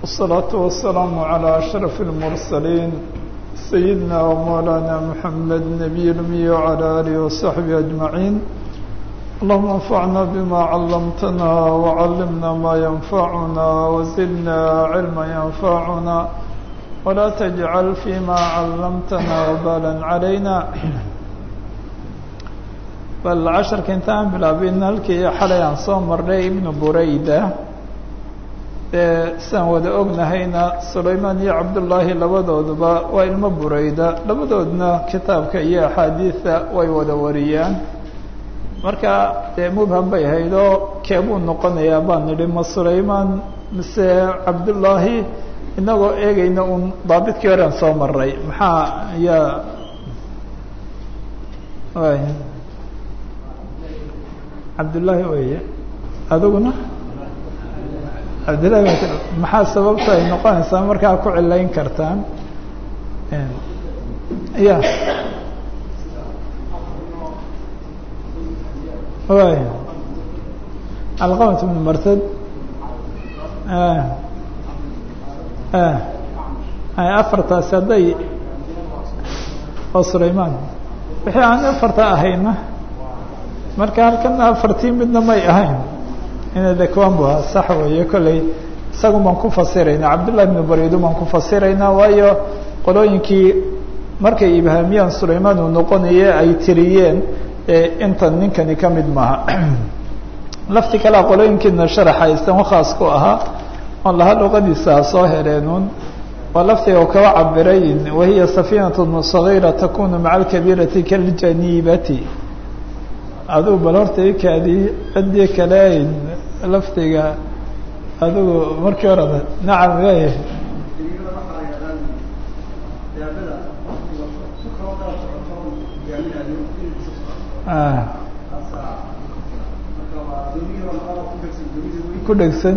والصلاة والسلام على أشرف المرسلين سيدنا ومولانا محمد نبي الأمي وعلى آله وصحبه أجمعين اللهم انفعنا بما علمتنا وعلمنا ما ينفعنا وزدنا علما ينفعنا ولا تجعل فيما علمتنا وبالا علينا bal casharka intaan bilaabin halkii xalay aan soo marnay ibnu burayda dee sidaan wada ognahayna sulaymaan iyo cabdullaahi labadooduba waa ilmo burayda labadoodna kitaabka iyo axaadiida way wada wariyaan marka dee mubham bay ahayd oo keebuu noqonayaa baan nidhi ma sulaymaan mise cabdullaahi inagoo eegayna uun daabidkii horean soo maray maxaa ayaa cabdullaahi weye adiguna cabdillahi maxaa sababta ay noqonaysaa markaa ku cilayn kartaan ya y alqamat bn martad afartaasi hadday oo sulaymaan wixii aan afarta ahayna marka halkana afartii midna may ahayn ina de kuwan bu ahaa sax weeye kolley isagun baan ku fasiraynaa cabdullahi ibnu baridu baan ku fasiraynaa waayo qolooyinkii markay ibhaamiyaan sulaymaan uu noqonaye ay tiriyeen intan ninkani ka mid maaha lafti kalea qolooyinkiina sharaxa istan khaas ku ahaa oon laha luqadiisa ha soo heleenun waa laftiga u kaba cabiray wahiya safiinat sagiira takunu maca alkabiirati kaljaniibati adigu bal horta ikaadii ciddii kale laftiga adigu markii horeda nacam leeyahay ku dhegsan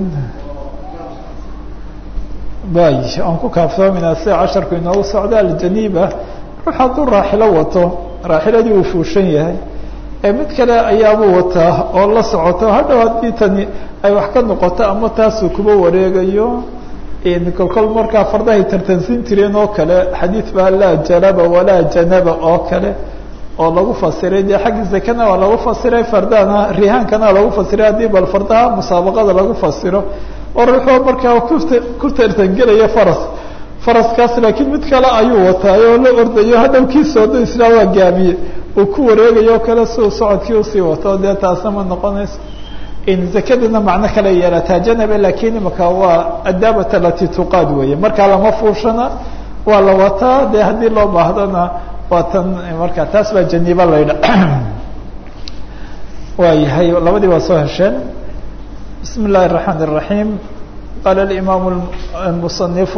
bay aan ku kaaftoominaa sida casharku inoogu socda aljaniiba ruux hadduu raaxilo wato raaxiladii uu fuushan yahay mid kale ayaabuu wataa oo la socoto hadhow haddii tani ay wax ka noqoto ama taasuu kuba wareegayo kolkol markaa fardahay tartansiin jireen oo kale xadiid baa laa janaba walaa janaba oo kale oo lagu fasiray dee xagga zakana waa lagu fasiray fardahana rihaankana waa lagu fasiray haddii bal fardaha musaabaqada lagu fasiro oo ruuxoo markaa kuta ku tartangelaya faras faraskaas laakiin mid kale ayuu wataayo oo la ordayo hadhow kii soodo isla waa gaamiye uu ku wareegayo kale siuu socodkii usii wato dee taasna ma noqonayso zakadina macno kale yeelataa janaba lakin imaka waa adaabata lati tuqaad weeye markaa lama fuushana waa la wataa dee haddii loo baahdona waa tan marka taas baa janiiba laydha waayahay labadii waa soo hesheen bismi اllahi الرaحmaan الرaحيم qaala اimaam الmuصنifu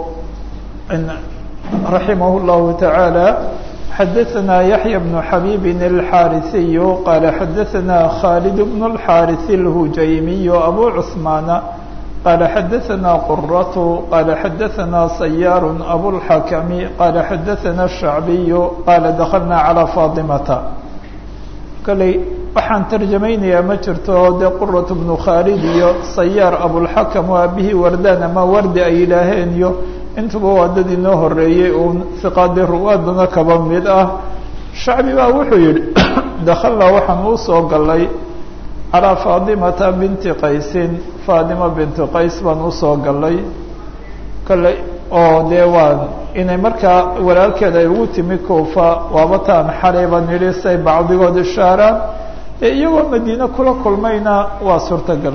raximah الlahu taعaalى xadaثna yaحyى بن xabيb الxاariثiy qaala xadaثna khاld بن الxاariث الhujaymiy abu cثmaana qaala xadaثna quraة qaala xadaثna sayaar abوالxakmi qaala xadaثna الشhacbiy qaala daklna calى faطimata kaley waxaan tarjamaynayaa ma jirto dee quraة بnu khaalid iyo sayaar abوlxakm oo aabihii wardaan ama wardi ay yidhaaheen iyo intuba waa dad inoo horeeyey uun hiqaadi ruwaadana kaba mid ah shacbi baa wuxuu yihi dakalnaa waxaan u soo galay calىa faadimata binti qaysin faadima binti qays baan usoo galay kale oo dee waa inay markaa walaalkeeda ay ugu timi kuufa waaba taan xalayba nidhi say bacdigood ishaaraan ee iyagoo madiine kula kulmayna waa suurtagal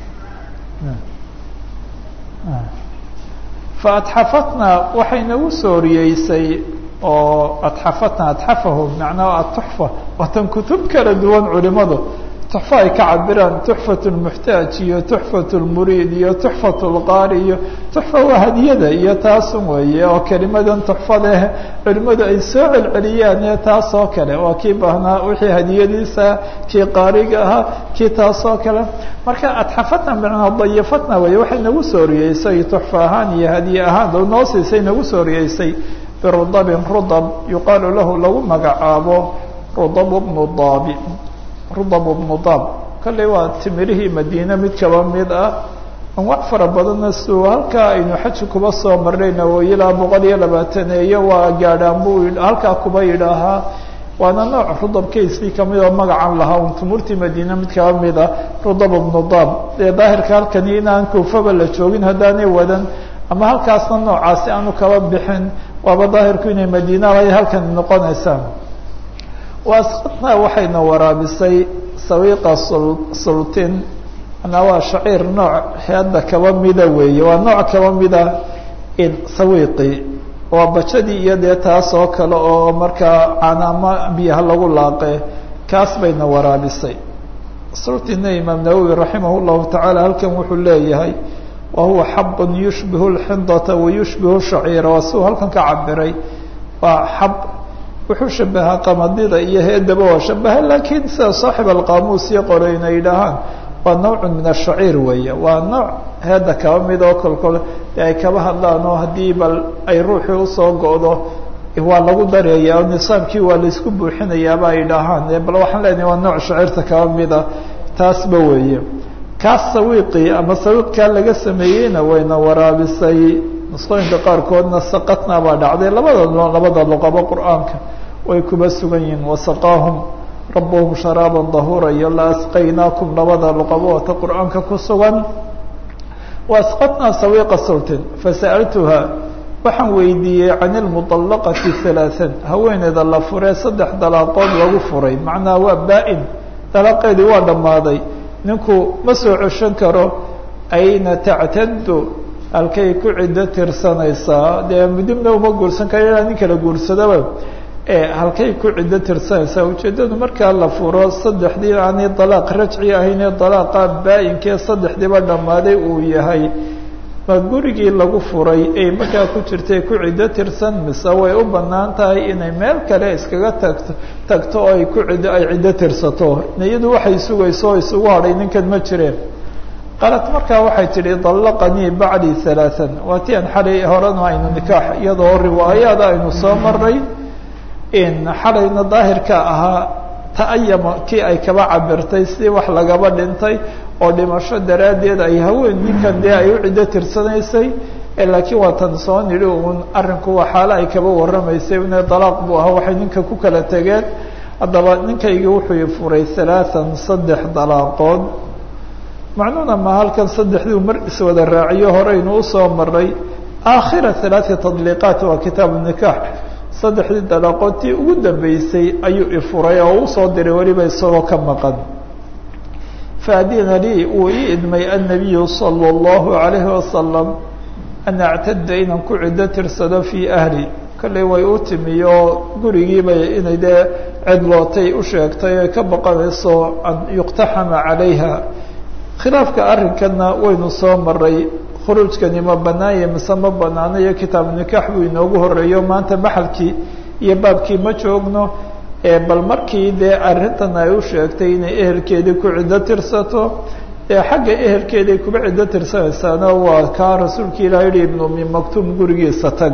faatxafatna waxay nagu sooriyeysay oo atxafatna atxafahu macnaha atuxfa waatan kutub kala duwan culimadu tuxfo ay ka cabiraan tuxfat lmuxtaaj iyo tuxfat lmuriid iyo tuxfat lqaari iyo tuxfa waa hadiyada iyo taasun weeye oo kelimadan tuxfadeh culimadu ay soo celceliyaan ee taas oo kale waa kii baahnaa wixii hadiyadiisa kii qaariga ahaa kii taas oo kale marka atxafatna macnaa dayafatna wey waxay nagu sooriyeysay tuxfa ahaan iyo hadiye ahaan noo siisay nagu sooriyeysay birudabin rudab yuqaalu lahu lagu magacaabo rudab bnu daabi rudab bnu daab kolley waa timirihii madiine mid kaba mid ah anwac fara badanna siuu halkaa aynu xaji kuba soo marnayna oo ilaa boqol iyo labaataneeyo waa gaadhaan buu halkaa kuba yidhaahaa waana nooc rudabkaysii kamid oo magacan lahaa un tumuurtii madiine mid kaba mida rudab bnu daab dee daahirka halkani inaan kuufaba la joogin haddaanay wadan ama halkaasna noocaasi aanu kaba bixin waaba daahirku inay madiinalay halkan noqonaysaa waasqadna waxayna waraabisay sawiiqa sultin manaa waa shaciir nooc heedda kaba mida weeye waa nooc kaba mida sawiiqi waa bajadii iyo dee taas oo kale oo markaa canaama biyaha lagu laaqe kaas bayna waraabisay sultina imaam nawowi raximah llahu tacaala halkan wuxuu leeyahay wa huwa xabun yushbihu lxindata wa yushbihu shaciira waa siuu halkan ka cabiray waa xab wuxuu shabahaa qamadida iyo heedaba waa shabaha laakiin sida saaxib alqaamuus iyo qoreyna yidhaahaan waa nawcun min ashaciir weeye waa nooc heedda kaba mid oo kolkole dee ay kaba hadlaan oo haddii bal ay ruuxii usoo go-do waa lagu dareeyaa oo nisaamkii waa laisku buuxinayaaba ay dhahaan bal waxaan leenahay waa nooc shaciirta kaba mida taasba weeye kaas sawiiqii ama sawiiqkaa laga sameeyeyna wayna waraabisay nusqooyinka qaarkoodna saqatna baa dhacday labada labada luqabo qur-aanka way kuba sugan yihiin wasaqaahum rabuhum sharaaban dahuura iyo la asqaynaakum labada luqaboota qur-aanka ku sugan waasqatnaa sawiiqa sultin fasa'altuha waxaan weydiiyey can ilmuطallaqati halaaan haweeneyda la furee saddex dalaaqood lagu furay macnaha waa baa-in dalaaqeedii waa dhammaaday ninku ma soo ceshan karo ayna tactadu halkay ku ciddo tirsanaysaa dee mudibna uma guursan karo ilaa nin kala guursadaba halkay ku ciddo tirsanaysaa ujeeddadu markaa la furo saddexdii aanay dalaaq rajci ahaynee dalaaqa baa-inkee saddexdiiba dhammaaday uu yahay ma gurigii lagu furay ay markaa ku jirtay ku ciddo tirsan mise way u bannaan tahay inay meel kale iskaga tagto tagto oo ay ku ciddo ay ciddo tirsato iyadu waxay sugayso oo isugu hadhay ninkan ma jireen qalat markaa waxay tidhi dallaqanii bacdii halaaan waa ti aan xalay horena aynu nikaax iyadoo riwaayaada aynu soo maray in xalayna daahirka ahaa ta'ayama kii ay kaba cabirtay si wax lagaba dhintay oo dhimasho daraaddeed ay haween ninkan dee ay u ciddo tirsanaysay laakiin waa tan soo nidhi uun arrinku waa xaalo ay kaba warramaysay ine dalaaq buu ahaa waxay ninka ku kala tegeen haddaba ninkaygii wuxuu furay halaaan saddex dalaaqood macnuuna ma halkan saddexduu mar iswada raaciyo horeynu usoo maray aakhira halaati tadliiqaat waa kitaabu nikaax saddexdii dalaaqoodtii ugu dambeysay ayuu ifuray oo usoo diray weliba isagoo ka maqan faadina lii wuu ii idmay annabiyu sala allahu calayhi wasalam an actada inaan ku ciddo tirsado fii ahli kollay way u timi oo gurigiibay inay dee cidlootay u sheegtay oy ka baqanayso an yuqtaxama calayha khilaafka arrinkanna waynu soo maray khuruujkani ma banaanye mise ma banaano iyo kitaabu nikaax buu inoogu horeeyo maanta maxalkii iyo baabkii ma joogno bal markii dee arrintan ay u sheegtay inay ehelkeedii ku ciddo tirsato ee xagga ehelkeeday kuba ciddo tirsanaysaana waa kaa rasuulka ilah yihi ibnu umi maktuum gurigiisa tag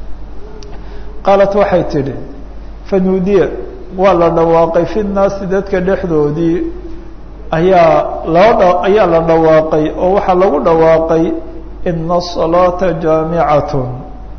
qaalat waxay tidhi fanuudiya waa la dhawaaqay fi nnaasi dadka dhexdoodii ayaa loo ayaa la dhawaaqay oo waxaa lagu dhawaaqay ina الصalaaةa jaamicatun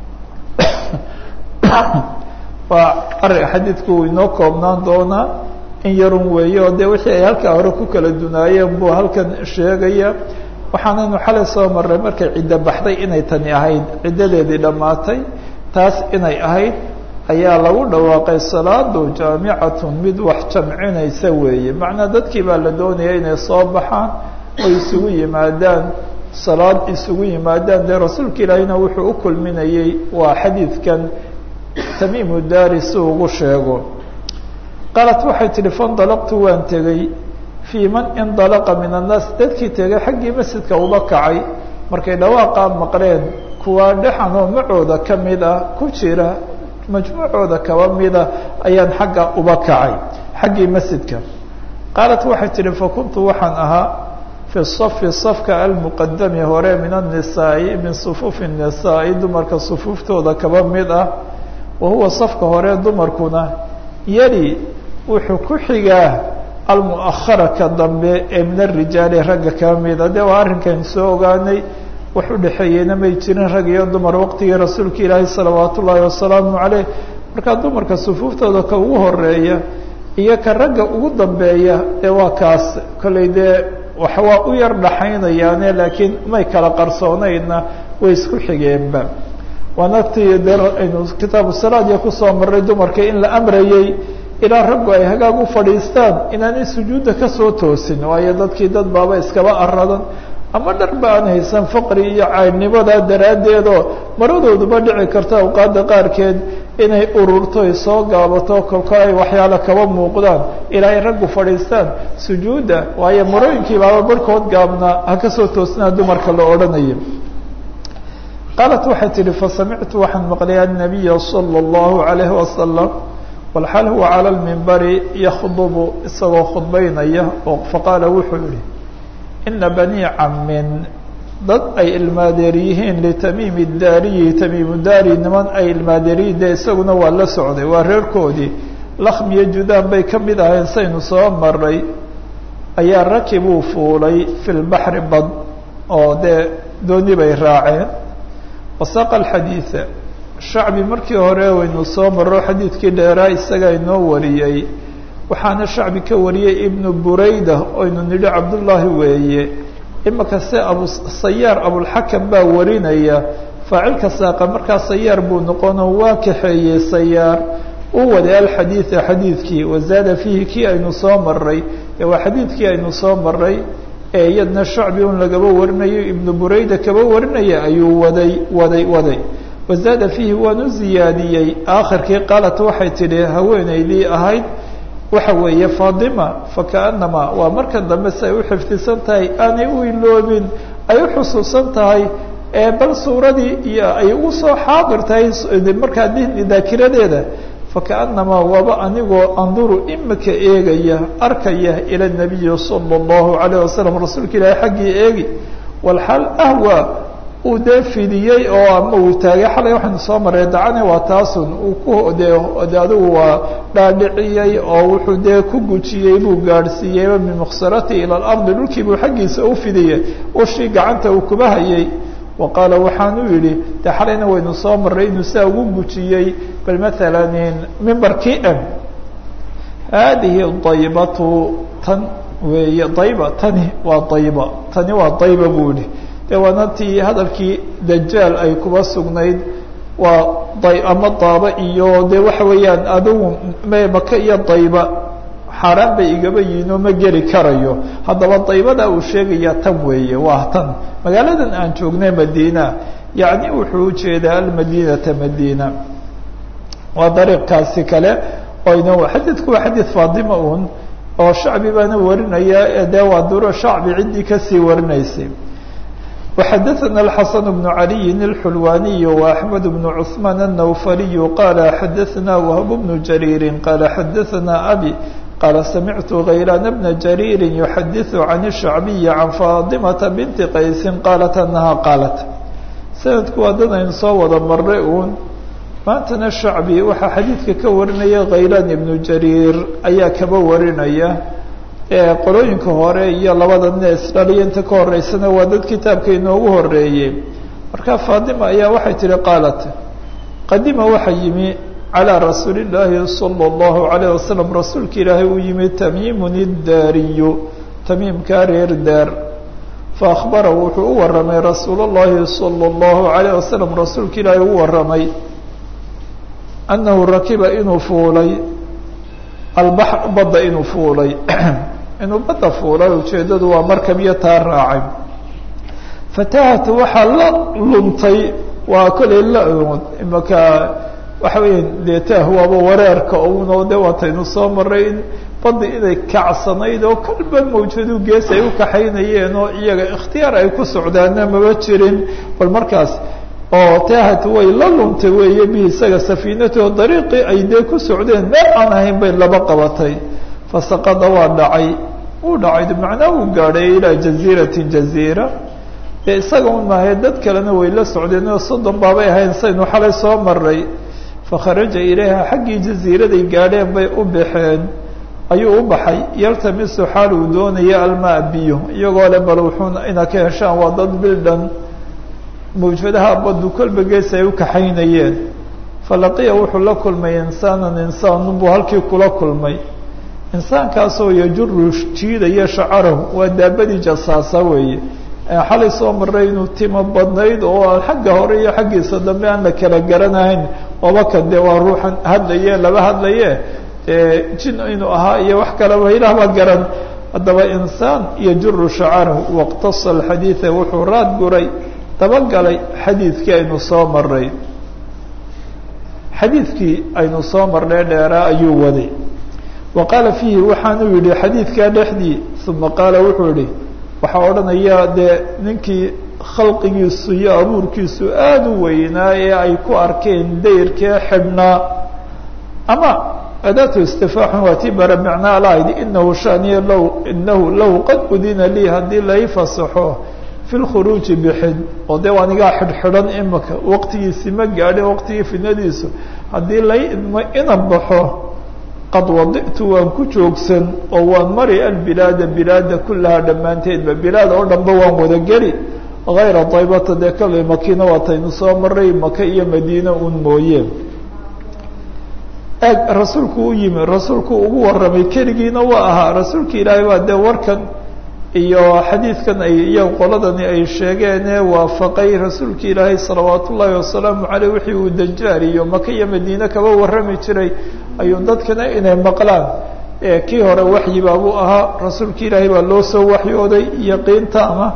waa ari xadiidku uu inoo koobnaan doonaa in yarun weeye oo dee wixii ay halkaa hore ku kala dunaayeen buu halkan sheegaya waxaanaynu xalay soo marray markay ciddo baxday inay tani ahayd ciddadeedii dhammaatay taas inay ahayd ayaa lagu dhawaaqay salaadu jaamicatun mid wax jamcinaysa weeye macnaa dadkii baa la doonaya inay soo baxaan oo isugu yimaadaan salaad isugu yimaadaan dee rasuulka ilaahina wuxuu u kulminayey waa xadiidkan tamiimu daari si ugu sheego qaalat waxay tidhi faindalaqtu waan tegey fii man indalaqa min annaas dadkii tegay xaggii masjidka uba kacay markay dhawaaqaa maqleen kuwaa dhexanoo macooda ka mid ah ku jira majmuucooda kaba mida ayaan xagga uba kacay xaggii masjidka qaalat waxay tidhi fakuntu waxaan ahaa fi safi safka almuqadami hore min annisaai min sufuufi الnisaai dumarka sufuuftooda kaba mid ah wa huwa safka hore dumarkuna yali wuxuu ku xigaa almu'ahara ka dambe ee min arijaali ragga ka mida de waa arrinkan soo ogaanay wax u dhexeeyeyna may jirin rag iyo dumar waqtigii rasuulka ilaahi salawaat ullaahi wasalaamu caleyh markaa dumarka sufuuftooda ka ugu horeeya iyo ka ragga ugu dambeeya ee waa kaas kollay dee wax waa u yar dhaxaynayaane laakiin may kala qarsoonaydna way isku xigeenba waana ti de aynu kitaabu salaadiya kusoo marray dumarka in la amrayey ilaa raggu ay hagaag u fadhiistaan inaanay sujuudda kasoo toosin waayo dadkii dad baaba iskaba aradan ama dharba aan haysan faqri iyo caynnimadaa daraaddeedoo maradooduba dhici karta awqaadda qaarkeed inay ururto ay soo gaabato kolko ay waxyaalo kaba muuqdaan ilaa ay raggu fadhiistaan sujuudda waayo marooyinkii baaba barhkood gaabnaa ha kasoo toosnaa dumarka la odhanayo qaalat waxay tihi fasamictu waxaan maqlay annabiya sala allahu calayhi wasalam walxal huwa cala lmimbari yakhdubu isagoo khudbaynaya oo faqaala wuxuu yihi ina banii camin dad ay ilmaadeer yihiin litamiimi daariyi tamiimu daari niman ay ilmaadeeriyiin dee isaguna waa la socday waa reerkoodii lakhm iyo judaan bay ka mid ahayn saynu soo maray ayaa rakibuu fuulay fi lbaxri bad oo dee dooni bay raaceen wasaaqa alxadiida shacbi markii hore waynu soo maro xadiidkii dheeraa isagaa inoo wariyey waxaana shacbi ka wariyey ibnu burayda oynu nidhi cabdullaahi weeye imaka se abu sayaar abulxakam baa warinaya faacilka saaqa markaa sayaar buu noqonoo waa kaxeeyey sayaar u waday alxadiida xadiidkii wazaada fiihi kii aynu soo maray ee waa xadiidkii aynu soo maray ee iyadna shacbi un lagaba warinayo ibnu burayda kaba warinaya ayuu waday waday waday wazaada fiihi waan u ziyaadiyey aakhirkii qaalat waxay tidhi haweenaydii ahayd waxa weeye faadima fakaanama waa markan dambe si ay u xifdisan tahay aanay u iloobin ay u xusuusan tahay ee bal suuradii iyo ay ugu soo xaadir tahay markaa daakiradeeda fakaanama waaba anigoo anduru imika eegaya arkaya ila nabiyi sala allahu calayh wasalam rasuulka ilaahi xaggii eegi walxaal ahwa uu dee fidiyey oo ama uu taagay xalay waxaynu soo maray dacane waa taasun uu ku de de adigu waa dhaadhiciyey oo wuxuu dee ku gujiyey buu gaadhsiiyeyba min muksarati ila alardi dhulkii buu xaggiisa u fidiyey ushii gacanta uu kuba hayay wa qaala waxaanu yidhi de xalayna waynu soo maray inuu saa ugu gujiyey bal maalan mimbarkii m haadihi daybatu tan weeye dayba tani waa dayba tani waa dayba buu yihi de waana tii hadalkii dajaal ay kuba sugnayd waa day ama daaba iyo de waxa weeyaan adigu maka iyo dayba xaaraan bay igaba yihiin oo ma geli karayo haddaba daybada uu sheegaya tan weeye waa tan magaaladan aan joognay madiina yacni wuxuu ujeedaa almadinata madiina waa dariiqkaasi kale oyna xadiidku waa xadiid faadima un oo shacbi baana warinaya de waa duro shacbi ciddii kasii warinaysay وxdثna الحسن بن علي الحلواني وأحمد بن عثمان النوفلي قال xdثna وهب بن جرير قال xdثna أبي قال سمعت غيلان بن جرير يحدث عن الشعبي عن فاطمة بنت qaيس قالت أنها قالت سندku waa dad aynu soo wada maray un maantana شhacبي waxaa xadiidka ka warinaya غaylan بن جرير ayaa kaba warinaya qolooyinka hore iyo labada nees dhaliyo inta ka horeysana waa dad kitaabka inoogu horeeyey marka faatima ayaa waxay tihi qaalat qadima waxa yimi calىa rasuuli llaahi salى اllahu عalayه wasalam rasuulka ilaahay uu yimi tamiimun iddaariyu tamiimkaa reer daar faakbara wuxuu u waramay rasuul اllahi salى اllahu عalayه wasalam rasuulka ilaahay u waramay anahu rakiba inuu fuulay albaxr badda inuu fuulay inuu badda fuulay ujeeddadu waa markab iyo taa raacay fatahat waxaa la luntay waa kolay la imaka waxa weya dee taah waaba wareerka uno de waataynu soo maray in baddi inay kacsanayd oo kolba mawjadu gees ay u kaxaynayeen oo iyaga ikhtiyaar ay ku socdaana maba jirin bal markaas oo tahat way la luntay weeye bi isaga safiinatoo dariiqii ay dee ku socdeen meel aan ahayn bay laba qabatay fasaqada waa dhacay wuu dhacay macnaa uu gaadhay ilaa jaziirati jaziira dee isaga un maahae dad kalena way la socdeen oo soddon baabay ahayn saynu xalay soo maray fakharaja ilayha xaggii jaziiraday gaadheen bay u baxeen ayuu u baxay yaltamisu xaal uu doonaya almaa biyo iyagoo le bal wuxuuna ina ka heshaan waa dad bildhan mawjadaha baddu kolba gees ay u kaxaynayeen falaqiya wuxuu la kulmay insaanan insaanun buu halkii kula kulmay insaankaasoo yajuru jiidaya shacarahu waa daabadii jasaasa weeye xalay soo maray inuu timo badnayd oo xagga hore iyo xaggiisa dambe aan la kala garanahayn obaka dee waa ruuxan hadlaye laba hadlaye jin inuu ahaa iyo wax kaleba ilaah baa garan haddaba insaan yajuru shacarahu waqtasa alxadiida wuxuu raad guray dabagalay xadiidkii aynu soo maray xadiidkii aynu soo marnay dheeraa ayuu waday wa qaala fiihi waxaanuu yidhi xadiidkaa dhexdii uma qaala wuxuu yihi waxaa odhanaya dee ninkii khalqigiisu iyo abuurkiisu aada u weynaa ee ay ku arkeen dayrkee xidhnaa ama adaatu istifaaxun waa tii bara micnaa lahayd inahu shaniya low inahu low qad udina lii haddii lai fasaxo fi lkhuruuji bixid oo dee anigaa xidhxidhan imika waqtigiisi ma gaadhin waqtigii fidnadiisu haddii lai idmo ina baxo qad waditu waan ku joogsan oo waan mari albilaada bilaada kullahaa dhammaanteedba bilaad oo dhanba waan wada geli hayra daybata dee kale makiina waataynu soo maray maka iyo madiina un mooye eeg rasuulku u yimi rasuulku ugu warramay keligiina waa ahaa rasuulka ilaahay baa dee warkan iyo xadiidkan ay iyo qoladani ay sheegeenee waafaqay rasuulka ilaahay salawaat ullaahi wasalaamu caleyh wixii uu dajaal iyo maka iyo madiine kaba warrami jiray ayuu dadkana inay maqlaan kii hore waxyi baabuu ahaa rasuulka ilaahay baa loo soo waxyooday yaqiinta ama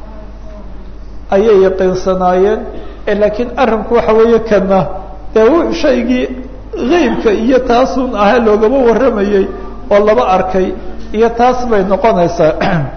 ayay yaqiinsanaayeen laakiin arrinku waxa weeye kana dee shaygii heybka iyo taasun ahaa loogama warramayey oo laba arkay iyo taas bay noqonaysaa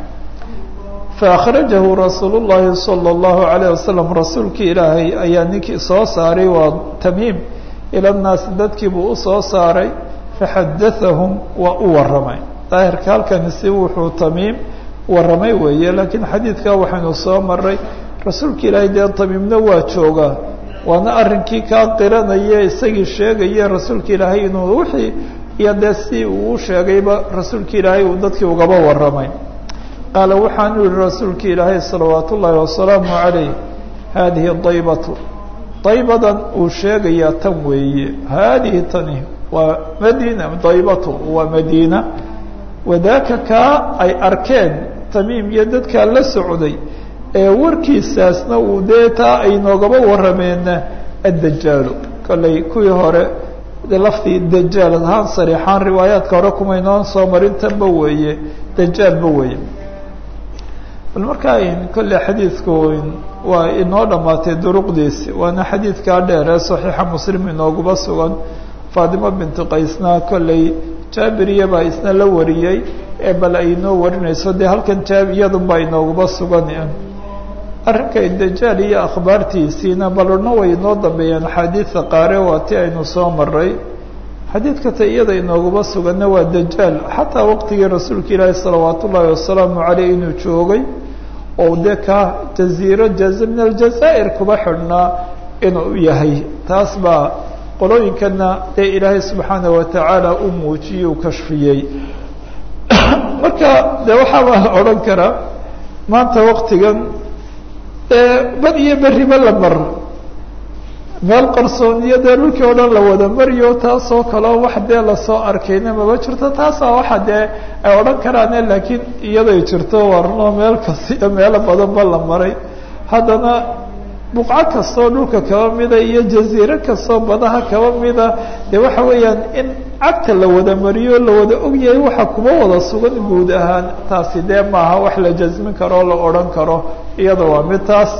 faأkhrajahu rasuul الlahi salى الlahu عalيه wasalam rasuulki ilaahay ayaa ninkii soo saaray waa tamiim ila الnaasi dadkii buu usoo saaray faxadaثahum waa u warramay daahirka halkani si wuxuu tamiim warramay weeye lakiin xadiidka waxaynu soo maray rasuulka ilaahay dee tamiimna waa joogaa waana arrinkii kaa qiranaya isagii sheegaya rasuulka ilaahay inuu wixii iyo dee si uu sheegayba rasuulka ilaahay uu dadkii ugaba warramay qaala waxaanu yihi rasuulka ilaahay salawaat ullaahi wasalaamu calayh haadihi daybatu daybadan uu sheegayaa tan weeye haadihi tani waa madiina daybatu waa madiina wadaaka kaa ay arkeen tamiim iyo dadkaa la socday ee warkiisaasna uu dee taa ay noogaba warrameenna addajaalu kollay kuwii hore laftii dajaal ahaan sariixaan riwaayaadka hore kumaynoon soo marintanba weeye dajaalba weeye bal markaa kolley xadiidku waa inoo dhammaatay duruqdiisi waana xadiidkaa dheer ee saxiixa muslim inooguba sugan faatimo bintu qaysna kolley jaabiriya baa isna la wariyey ee bal ay inoo warinayso dee halkan jaab iyadunbaa inooguba sugan arrinka dajaal iyo akhbaartiisiina balorna way inoo dambeeyeen axaadiida qaare waa ti aynu soo maray xadiidka ta iyada inooguba suganna waa dajaal xataa waqtigii rasuulka ilaahi salawaat ullaahi wasalaamu caleyh inuu joogay oo dee ka jaziiro jaza min aljazaa'ir kuba xidhnaa inuu yahay taas baa qolooyinkana dee ilaahay subxaana watacaala u muujiyey u kashfiyey marka de waxaabaa la odhan karaa maanta waqtigan bad iyo beriba la mar meel qarsooniyo dee dhulkii oo dhan la wada mariyo taasoo kaleo wax dee lasoo arkayna maba jirto taasaa waxa dee ay odhan karaane laakiin iyaday jirto warno meel kasta iyo meelo badanba la maray haddana buqco kastoo dhulka kaba mida iyo jaziiro kastoo badaha kaba mida dee waxa weeyaan in cagta la wada mariyo la wada ogyahay waxa kuma wada sugan guud ahaan taasi dee maaha wax la jasmin karo o la odhan karo iyada waa mid taas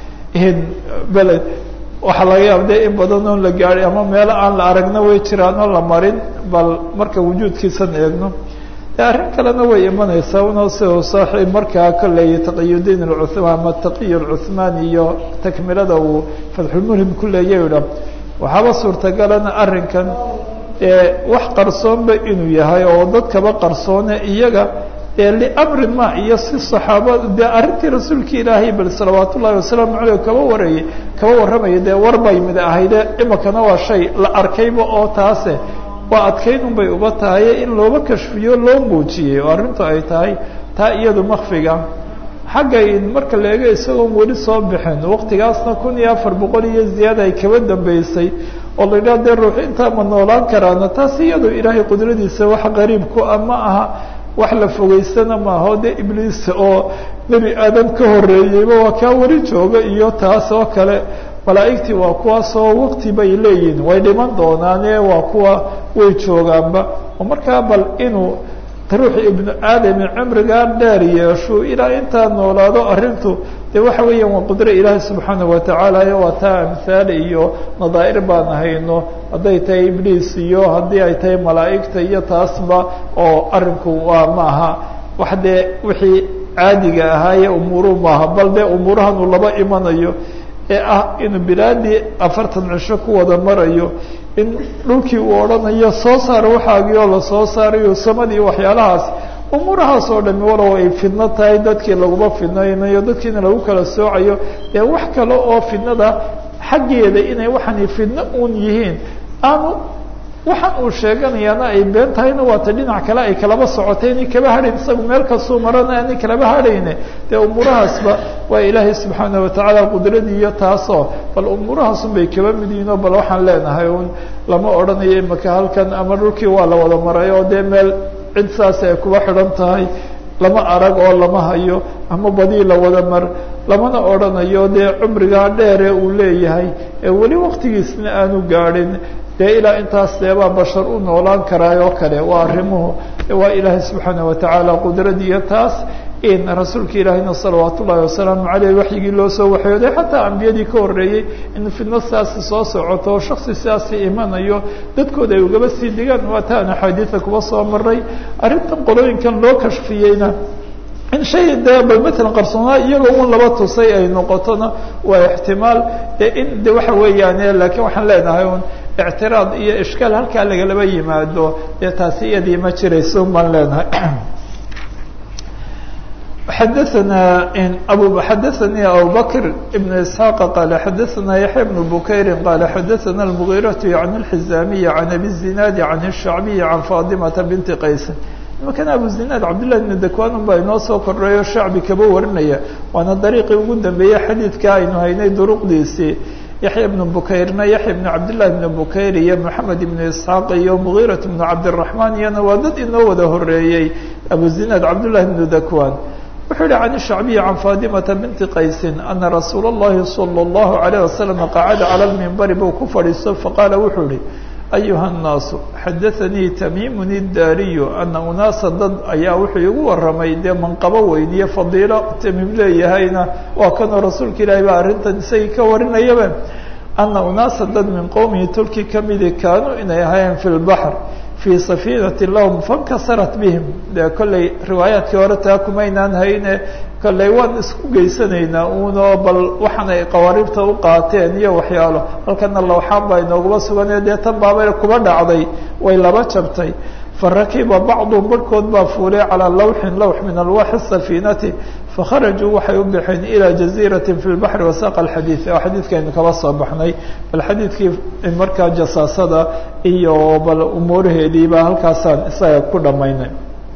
beled waxaa laga yaaba de in badan oon la gaadhay ama meelo aan la aragna way jiraan oo la marin bal marka wujuudkiisan eegno de arrin kalena way imanaysaa unoo si saaxiib markaa kolley taqiyudiin alcuhmaan ama taqiy alcuhmaan iyo takmilada uu fatxulmuhim ku leeya idha waxaaba suurtagalana arrinkan ee wax qarsoonba inuu yahay oo dadkaba qarsoone iyaga ee liamrin ma iyo si saxaaba dee arrintii rasuulka ilaahay bal salawaat ullahi wasalaamu caleyh kaba warayay kaba warramaya dee war bay mid ahayde imikana waa shay la arkayba oo taase waa adkaynun bay uba tahay in looba kashfiyo loo muujiyey oo arrintu ay tahay taa iyadu makfiga xagga marka la eego isagoon weli soo bixin waqtigaasna kun iyo afar boqol iyo ziyaada ay kaba dambeysay oo la yidhaha dee ruux intaa ma noolaan karaana taas iyadu ilaahay qudradiisa wax qariib ku ah ma aha wax la fogeysana maaha o dee ibliis oo nebi aadam ka horeeyeyba waa kaa weli jooga iyo taas oo kale malaa'igtii waa kuwaasoo waqti bay leeyihin way dhiman doonaane waa kuwa way joogaanba oo markaa bal inuu ruux ibnu aadami cimrigaa dheer yeesho ilaa intaa noolaado arrintu dee waxa weeyaan waa qudro ilaahi subxaana watacaala waa taa amhaal iyo nadaa'ir baan hayno hadday tahay ibliis iyo haddii ay tahay malaa'igta iyo taasba oo arrinku waa maaha wax dee wixii caadiga ahaaye umuuru maaha bal dee umuurahan uu laba imanayo ee ah inuu bilaadii afartan cisho ku wada marayo in dhulkii uu odhanayo soo saar waxaagii oo lasoo saarayo samadii waxyaalahaas umuurahaas oo dhami walow ay fidno tahay dadkii laguma fidnaynayo dadkiina lagu kala soocayo dee wax kale oo fidnada xaggeeda inay waxani fidno uun yihiin aanu waxaan uu sheeganayaana ay been tahayna waata dhinac kale ay kalaba socotay inay kaba hadhayn isagu meel kastuu marana aanay kalaba hadhayne dee umuurahaasba waa ilaahay subxaana watacaala qudradii iyo taasoo bal umuurahaasun bay kaba mid yihiinoo bal waxaan leenahay un lama odhanayo imaka halkan ama dhulkii waa la wada maray oo dee meel cid saas ay kuba xidhan tahay lama arag oo lama hayo ama badii la wada mar lamana odhanayo dee cumrigaa dheere uu leeyahay ee weli waktigiisna aanu gaadhin dee ilaa intaas deebaa bashar u noolaan karaayoo kale waa arrimuhu waa ilaahay subxaana watacaala qudradiiyo taas in rasuulka ilaahayna salawaat ullahi wasalaamu caleyh waxyigii loo soo waxyooday xataa ambiyadii ka horreeyey in fidno sidaasi soo socoto oo shaksi sidaasi imanayo dadkooda ay ugaba sii digaan waa taan axaadiida kuba soo maray arrintan qolooyinkan loo kashfiyeyna in shay dee bal matalan qarsoonaa iyagoo un laba tusay ay noqotona waa ixtimaal in de waxa weeyaane laakiin waxaan leenahay un ictiraad iyo ishkaal halkaa lagalaba yimaado dee taasi iyadii ma jirayso baan leenahay xadaثna abu xadaثanii abu bakr ibn isxaaq qaala xadaثana yaxya bn bukayri qaala xadaثana اlmugiiraةu can اlxizaamiyi can abi الzinaadi can الshacbiyi can faadimata binti qaysin imakan abu zinaad cabdillah ibn dakwan baa inoo soo kordhayo shacbi kaba warinaya waana dariiqii ugu dambeeyey xadiidka aynu haynay duruqdiisii yaxya bnu bukayrna yaxya bnu cabdillahi bnu bukayr iyo moxamed ibnu isxaaq iyo mugiirat bnu cabdiraxmaan iyana waa dad inoo wada horeeyey abu zinaad cabdullahi bnu dakwan wuxuu yihi can shacbiyi can faadimata binti qaysin ana rasuula اllahi salى اllahu alayh wasalam qacada cala lmimbari buu ku fadhiisto faqaala wuxuu yihi ayuha الnaasu xadaanii tamiimun idaariyu ana unaasa dad ayaa wuxuu igu waramay dee manqabo weyniye fadiilo tamiim leeyahayna waa kanoo rasuulka ilaahi baa arrintan isagii ka warinayaba ana unaasa dad min qowmihi tulki kamidi kaanuu inay ahaayeen fi lbaxr fii safiinati lahum fankasarat bihim dee kolley riwaayaadkii hore taa kumaynaan hayne kolley waan isku geysanaynaa uunoo bal waxaan ay qawaariibta u qaateen iyo waxyaalo halkana lawxaan baa inooguma suganee dee tan baabay kuba dhacday way laba jabtay farakiba bacduhum barhkood baa fuulay calaa lawxin lawx min alwaaxi safiinati fakharajuu waxay u baxeen ilaa jaziirati fi lbaxri wasaaqa alxadiid oo xadiidkaynu kaba soo baxnay bal xadiidkii markaa jasaasada iyo bal umuuraheediiba halkaasaan isaga ku dhammaynay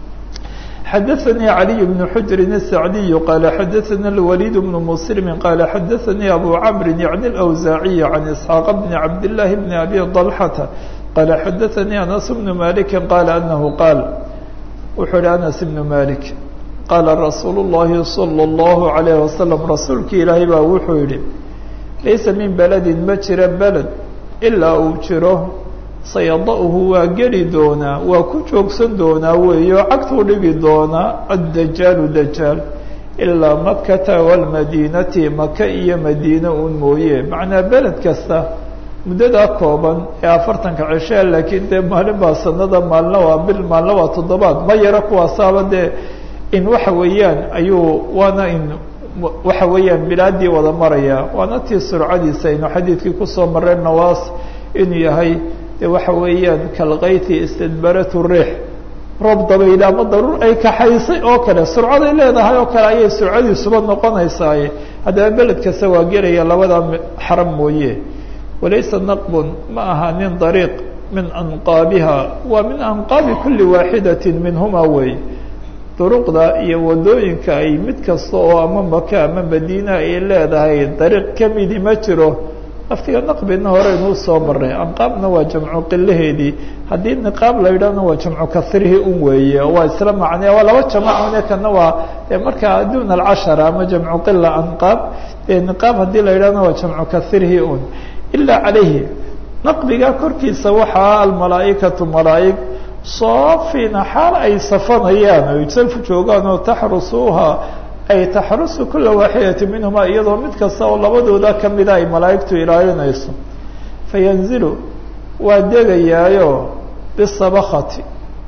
xadaثnي عlي بن xجr السعدي qال xadaثna الوليد بن مسلم qال xadaثnي أbو cمر yعnي الأوزاعي عن إسحاaq بن عبد الله بن أbي طلحة qال xadaثnي أنس بن مالك qال أنه qاal wuxuu hi أنس بن مالك qاala رasuuل اللhi صلى الله عليه وسلم rasuulki ilaahay baa wuxuu yihi laysa min beلdi ma jira beled ilaa uu jiro sayada-hu waa geli doonaa waa ku joogsan doonaa weeyo cagtuu dhigi doonaa addajaalu dajaal ilaa makata walmadiinati maka iyo madiine uun mooye macnaa beled kasta muddadaa kooban ee afartanka cishee laakiin dee maalin baa sanada maalna waa bil maalna waa toddobaad ma yaro kuwaasaaba dee in waxa weeyaan ayuu waana in waxa weeyaan bilaadii wada maraya waana tii surcadiisa aynu xadiidkii kusoo marray nawaas inuu yahay de waxa weeyaan kalkayti istidbaratu riix roob dabayl ama daruur ay kaxaysay oo kale surcaday leedahay oo kale ayay surcadiisuba noqonaysaaye haddaba beled kasta waa gelaya labada xaram mooye walaysa naqbun ma aha nin dariiq min anqaabiha waa min anqaabi kuli waaxidati minhuma wey duruqda iyo wadooyinka ay mid kasta oo ama maka ama madiina ay leedahay dariiq kamidi ma jiro laftiga naqbina hore inuu soo maray anqaabna waa jamcu qilaheedii haddii niqaab la yidhahna waa jamcu kasrihii un weeye waa isla macnee waa laba jamacune kana waa markaa duna alcashara ama jamcu qila anqaab niqaab haddii la yidhahna waa jamcu kasrihii un ilaa calayhi naqbiga korkiisa waxaa almalaaikatu malaaig soofina xaal ay safanayaan oy salfu joogaan oo taxrusuuha ay taxrusu kula waaxidati minhuma iyadoo mid kasta oo labadooda kamida ay malaa'igtu ilaalinayso fayanzilu waa degayaayo bisabakati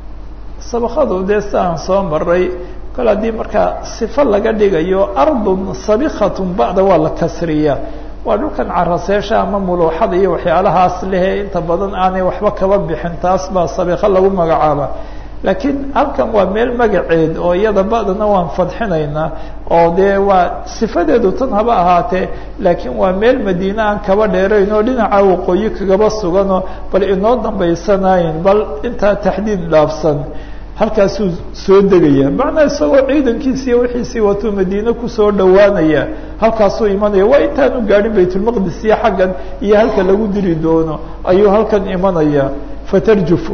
sabakadu dee si aan soo maray kol haddii markaa sifo laga dhigayo ardun sabikatun bacda waa la kasriyaa waa dhulkan caraseesha ama muluuxada iyo waxyaalahaas lehe inta badan aanay waxba kaba bixin taas baa sabiko lagu magacaaba laakiin halkan waa meel magaceed oo iyada ba'dana waan fadxinaynaa oo dee waa sifadeedu tan haba ahaatee laakiin waa meel madiine aan kaba dheerayn oo dhinaca waqooyi kagaba suganoo bal inoo dambaysanayn bal intaa taxdiid dhaafsan halkaasuu soo degaya macnaa isagoo ciidankiisi iyo wixiisii watuu madiine kusoo dhowaanaya halkaasuu imanaya waa intaanu gaadhin baytulmaqdis iyo xaggan iyo halka lagu diri doono ayuu halkan imanaya fatarjufu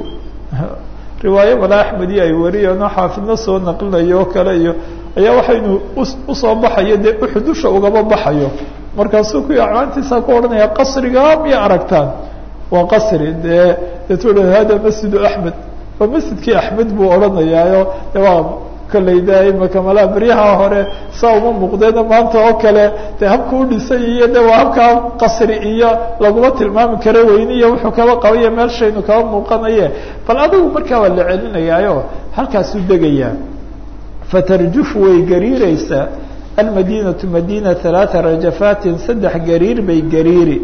riwaayo mala axmedi ay wariyeenoo xaafidna soo naqlinayo oo kale iyo ayaa waxaynu usoo baxayo dee uxudusha ugaba baxayo markaasuu kuwii acmaantiisa ku odhanaya qasriga miya aragtaan waa qasri dee deetu hada masjidu axmed waa masjidkii axmed buu odhanayaayo de waa kolley de imaka malaa beryaha hore saa uma muuqdeena maanta oo kale de habka u dhisay iyo de waa habkaa qasri iyo laguma tilmaami karo weyne iyo wuxuu kaba qabaya meelshaynu kaba muuqanaye bal adigu markaa waa la celinayaayo halkaasuu degayaa fatarjuf way gariireysaa almadinatu madina halaata rajafatin saddex gariir bay gariiri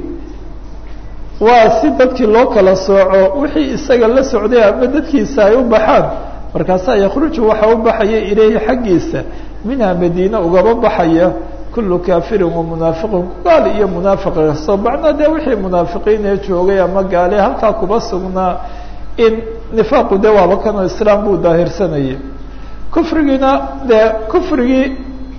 waa si dadkii loo kala sooco wixii isaga la socday ama dadkiisa ay u baxaan markaasaa yakruju waxa u baxaya ilayhi xaggiisa minha madiina ugaba baxaya kulu kafirin wa munaafiqin gaal iyo munaafiq kasto macnaa dee wixii munaafiqiin ee joogay ama gaale halkaa kuba sugnaa in nifaaqu dee waaba kanoo islaam buu daahirsanayay kufrigiina dee kufrigii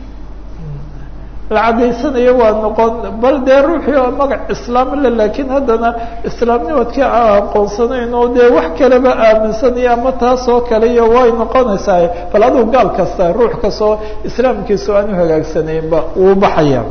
la cadaysanayo waa noqon bal dee ruuxii oo magac islaam le laakiin haddana islaamnimadkii aan aqoonsanayn oo dee wax kaleba aaminsanaya ama taas oo kale iyo way noqonaysaa bal adigu gaal kasta ruux kastoo islaamkiisu aan u hagaagsanaynba wuu baxaya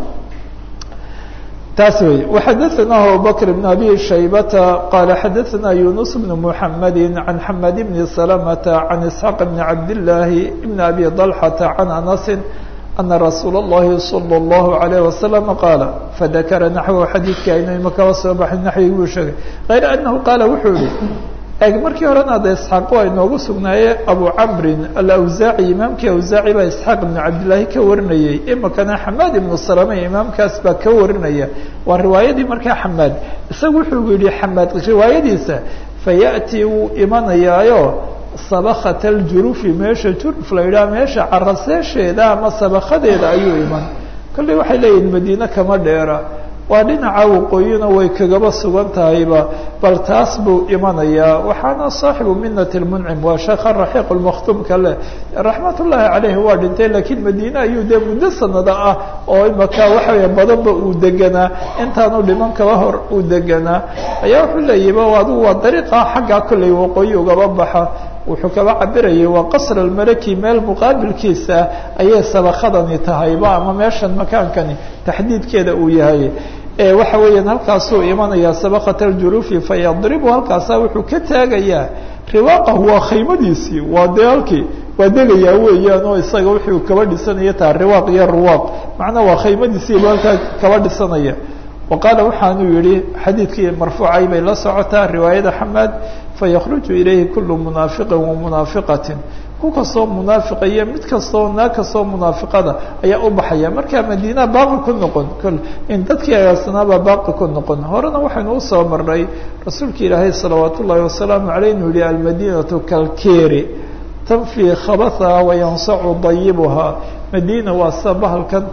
taas wey وxadaثna abubكر بن أbي شhaybةa qال xadaثna يuنس بن محمد عن حمد بن سلمة عن إسحاq بن عبد اللahi بن أbي طلحة عن أنس أن رsuuل اللhi صلى الله عليه وسلم qاaل فذkر نحو xadيidka aynu imakaba soo baxay naxwigi buu sheegay غayr أنه qaala wuxuu yihi eg markii horena de isxaaq waa inoogu sugnaaye abu camrin alawsaaci imaamkii awsaaci baa isxaaq ibnu cabdillaahi ka warinayey imikana xamaad ibnu salame imaamkaas baa ka warinaya waa riwaayadii markaa xamaad isagu wuxuu yihi xamaad riwaayadiisa fayaأtii wuu imanayaayo sabakata aljurufi meesha juruf la yidhaha meesha caraseesheeda ama sabakadeeda ayuu iman kolley waxay leeyihin madiine kama dheera waa dhinaca waqooyina way kagaba sugan tahayba bal taas buu imanayaa waxaana saaxibu minat lmuncim waa sheekha raxiiq lmakhtuumka leh raxmat ullaahi caleyhi waa dhintay laakiin madiine ayuu dee muddo sanada ah oo imaka waxaweye badanba uu deganaa intaanu dhiman kaba hor uu deganaa ayaa wuxuu leeyahiba adigu waa dariiqa xaggaa kolley waqooyi ugaba baxa wuxuu kaba cabirayay waa qasr almalaki meel muqaabilkiisa ayay sabakadani tahayba ama meeshan makaankani taxdiidkeeda uu yahay waxa weeyaan halkaasuu imanayaa sabakata aljurufi fayadribu halkaasaa wuxuu ka taagayaa riwaaqahu waa khaymadiisii waa dee halkii waa degayaa weeyaan oo isaga wuxuu kaba dhisanaya taha riwaaq iyo ruwaaq macnaa waa khaymadiisii bu halkaa kaba dhisanaya wa qaala waxaanuu yihi xadiidkii marfuucay bay la socotaa riwaayada xamaad fayakruju ilayhi kulu munaafiqin wa munaafiqatin ku kastoo munaafiqa iyo mid kastoo naag kastoo munaafiqada ayaa u baxaya markaa madiina baaqi ku noqon kol in dadkii agaasanaabaa baaqi ku noqon horena waxaynu usoo marnay rasuulka ilaahay salawaat ullaahi wasalaamu caleyh inuu yihi almadinatu kalkeri tanfii khabathaha wayansacu dayibuhaa madiina waa sida bahalkan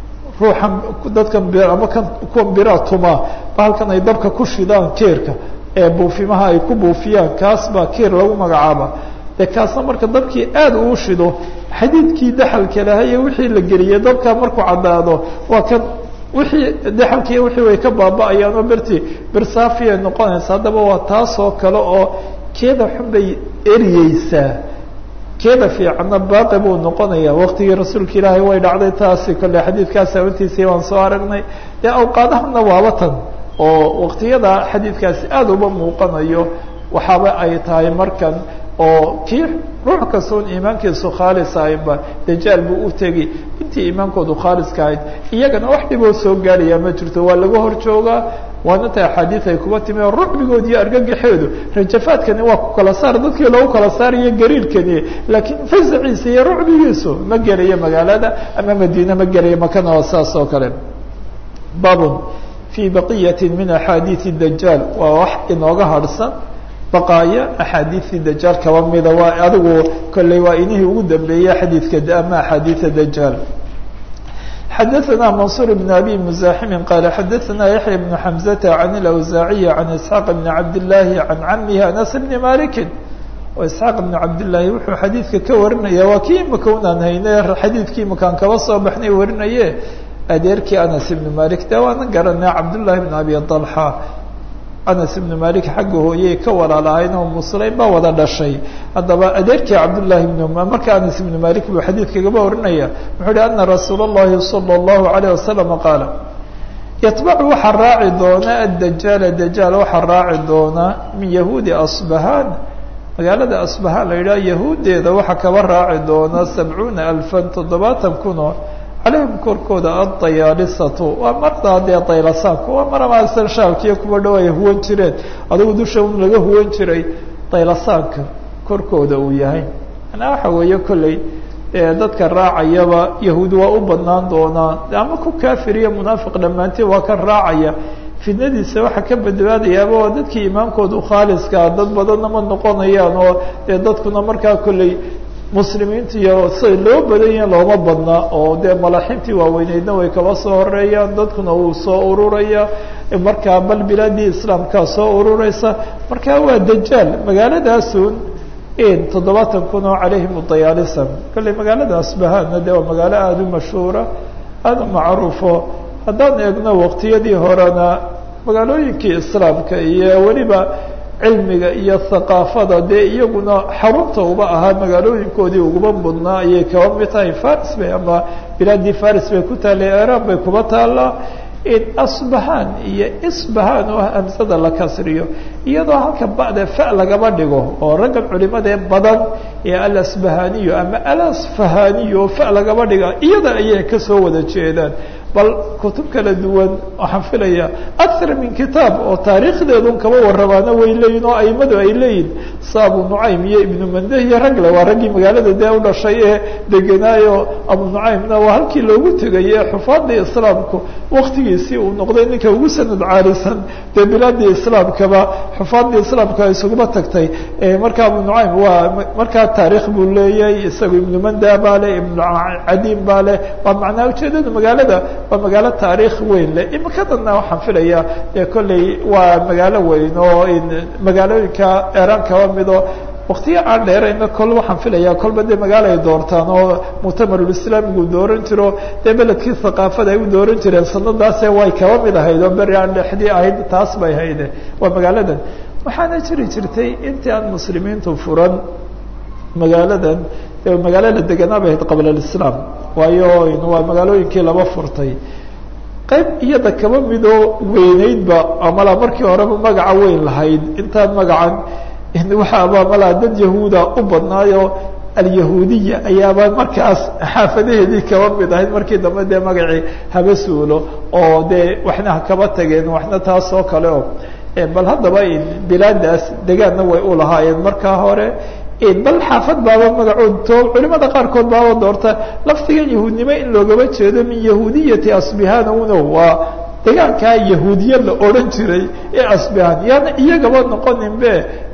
ruuxan dadkan ama kan kuwan biraa tumaa bahalkan ay dabka ku shidaan keerka ee buufimaha ay ku buufiyaan kaas baa kiir lagu magacaaba dee kaasna marka dabkii aada uu shido xadiidkii daxalka laha iyo wixii la geliyey dabkaa markuu caddaado waa kan wixii daxalkii wixii way ka baaba-ayaan oo berti bersaafiya noqonaysa haddaba waa taasoo kale oo keeda xun bay eriyeysaa keeda fiicanna baaqi buu noqonaya waqtigii rasuulka ilaahay way dhacday taasi kolle xadiidkaas sababtiisii waan soo aragnay dee awqaadahana waaba tan oo waqtiyada xadiidkaasi aada uba muuqanayo waxaaba ay tahay markan oo kii ruux kastoon iimaankiisu khaalis ahaynba dajaal buu u tegi intii iimaankoodu khaaliska ahayd iyagana wax dhiboo soo gaaraya ma jirto waa laga hor joogaa waana ta axaadiid ay kuba timi oo rucbigood iyo argagaxeedu rajafaadkani waa ku kala saar dadkii loogu kala saarayo gariirkani laakiin fasaciisa iyo rucbigiisu ma gelayo magaalada ama madiine ma gelayo makana oo saas oo kale babun fii baqiyati min axaadiidi dajaal waa wax inooga harhsan baqaaya axaadiidii dajaal kaba mida waa adigu kolley waa inihii ugu dambeeyey xadiidka ama axaadiida dajaal xadaثna maنصuر بن أbي مزاحم qال xadaثna yaحyى بن حمزة عن الأوزاaعي عن إسحاq بن عبد اللahi عن cmه أنس بن مالك isxaaq بن cabdالlahi wuxuu xadiidka ka warinaya waa kii imika unaan hayne xadiidkii imakaan kaba soo baxnay warinaye adeerkii anas ibn malik de waana garanay cabdالlahi بن abi طلحة anas ibn malik xagga hooyey ka walaalahayn oo musleyn baa wada dhashay haddaba adeerkii cabdالlahi bn marka anas ibn malik buu xadiidkagaba warinaya wuxuu uhi ana rasuul الlahi salى الlahu عalيه wasalam qaala yatbacu waxaa raaci doona addajaala dajaal waxaa raaci doona min yahuudi asbahaan magaalada asbahaan la yidhaha yahuuddeeda waxaa kaba raaci doona sabcuuna alfan toddobaatan kunoo calayhim korkooda addayaalisatu waa mardaa dee daylasaanku waa maramasan shaalkiiyo kuwa dhow ay huwan jireen adigu dusha un laga huwan jiray daylasaanka korkooda uu yahay manaa waxa weeye kolley dadka raacayaba yahuud waa u badnaan doonaa ama ku kaafir iyo munaafiq dhammaanteed waa kan raacaya fitnadiisa waxaa ka badbaadayaaba waa dadkii iimaankoodu khaaliskaa dad badanna ma noqonayaan oo dee dadkuna markaa kolley muslimiinta iyo siday loo badan yahin looma badna oo dee malaxintii waaweyneydna way kaba soo horeeyaan dadkuna wuu soo ururaya markaa bal bilaadii islaamkaa soo urureysa marka waa dajaal magaaladaasun toddobaatan kun oo calayhim dayaalisan kolley magaalada asbahaadna de waa magaalo aada u mashhuura aada u macruufo haddaan eegno waqtiyadii horena magaalooyinkii islaamka iyo weliba cilmiga iyo thaqaafada dee iyaguna xarunta uba ahaa magaalooyinkoodii uguba mudnaa ayay kaba mid tahay faris bay ama bilaadii faris bay ku taallay iran bay kuba taallaa asbahaan iyo isbahaan oo hamsada la kasriyo iyadoo halka ba'da fa lagaba dhigo oo raggan culimadee badan ee alasbahaniyo ama alasfahaniyo oo fa lagaba dhiga iyada ayay kasoo wada jeedaan bal kutub kala duwan waxaan filaya akar min kitaab oo taariikhdeedun kaba waramaana way leeyihin oo aimadu ay leeyihin sa abu nucaym iyo ibnu mande iyo ragle waa raggii magaalada dee u dhashay ee degenaayo abu nucaymna waa halkii loogu tegay ee xufaadii islaamku waktigiisii uu noqday ninka ugu sanad caalisan dee bilaadii islaamkaba xufaadii islaamka isuguma tagtay marka abu nucaym waa markaa taarikh buu leeyahay isaga ibnu manda baa leh ibnu cadiim baa leh waa macnaa ujeedada magaalada waa magaalo taariikh weyn leh imikadana waxaan filaya dee kolley waa magaalo weyn oo magaalooyinka eran kaba mido waktiya aan dheerayna kol waxaan filaya kolba dee magaalo ay doortaan oo muctamarulislaamigu dooran jiro dee beledkii thaqaafada ay u dooran jireen sanadaase way kaba mid ahayd oo beri aan dhexdii ahayd taas bay hayde waa magaaladan waxaana jiri jirtay intii aan muslimiintu furan magaaladan magaalo la deganaa bay ahayd qabla alislaam waayo waa magaalooyinkii laba furtay qayb iyada kaba midoo weyneydba amala markii horeba magaca weyn lahayd intaan magacan waxaaba malaa dad yahuuda u badnaayo alyahuudiya ayaaba markaas xaafadaheedii kaba mid ahayd markii dambe dee magacii haba suulo oo dee waxna hakaba tageen waxna taas oo kale o bal haddaba bilaadaas degaanna way u lahaayeen markaa hore bal xaafad baaba magacood to culimada qaarkood baaba doorta laftigan yahuudnimo in loogaba jeedo min yahuudiyati asbihaan uno waa degaankaa yahuudiya la odhan jiray ee asbihaan yaana iyagaba noqonin be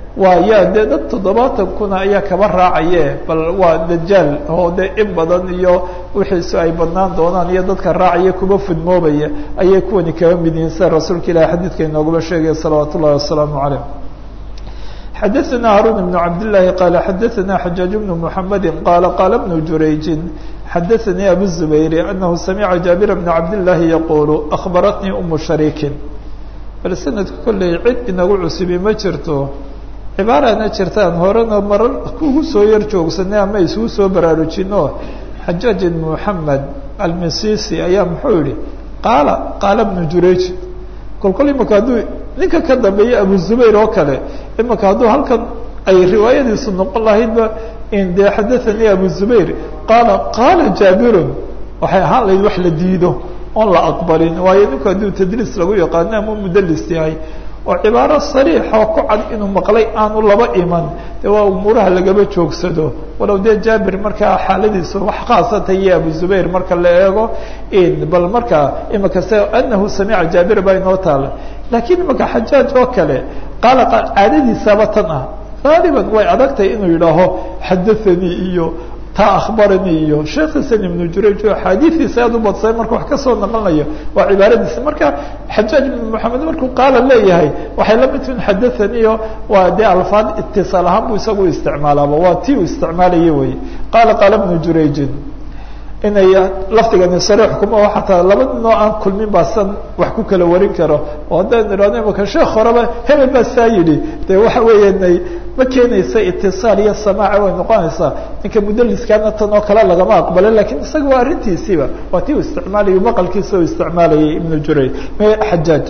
waa yaa dee dad toddobaatan kuna ayaa kaba raacaye bal waa dajaal oo dee in badan iyo wixiisu ay badnaan doonaan iyo dadka raacaya kuba fudmoobaya ayay kuwani kaba mid yihiin sida rasuulka ilahi xadiidka inoogaba sheegaya salawaat ullahi wasalaamu calayh xadaثna haruun بن cabd لlahi qala xadaثna xajaaج بن mحamedi qala qala بن jurayji xadaثanii abu الزubayr anahu samica jaabir بn cabd لlahi yaqulu akhbaratnii umu shariikin bal sanadka kolley cid inagu cusubi ma jirto cibaarana jirtaan horena marar kugu soo yar joogsanay ama isugu soo baraarujino xajaaj ibn moxamed almisisi ayaa muxuu yihi qaala qaala bnu jurayj kolkol imaka hadduu ninka ka dambeeya abu zubayr oo kale imaka hadduu halkan ay riwaayadiisu noqon lahaydba in dee xadathanii abu zubayr qaala qaala jaabirun waxay ahaan lahayd wax la diido oon la aqbalin waayo ninku hadduu tadliis lagu yaqaano ama mudalis yahay oo cibaaro sariixoo ku cad inuu maqlay aanu laba iman de waa umuuraha lagaba joogsado walow dee jaabir markaa xaaladiisu wax khaasata iyo abu zubayr marka la eego bal markaa imaka se anahu samica jaabir baa inoo taala laakiin imaka xajaaj oo kale qaala caadadiisaba tan ah gaaliban way adagtahay inuu yidhaaho xadathanii iyo taa akhbaranii iyo sheekh xasan ibnu jurayj oo axaadiidiisa aad u badsay marka wax kasoo naqlinayo waa cibaaradiisa marka xajaaj ibn moxamed markuu qaala leeyahay waxay la mid tihin xadathaniyo waa dee alfaad itisaal ahaan buu isagu isticmaalaaba waa tii uu isticmaalaya wey qaala qaala ibnu jurayjin inay lafdigani sariix kuma xataa laba ninoo aan kulmin baa san wax ku kala warin karo oo haddaan idhahno imaka sheekh horeba hebel baa saa yidhi de waxa weeyanay ma keenaysa itisaal iyo samaaca way noqonaysaa ninka mudaliskaana tan oo kale lagama aqbalo lakin isaga waa arrintiisiiba waa tii u isticmaalayo maqalkiisa u isticmaalayay ibnu jurayj xajaaj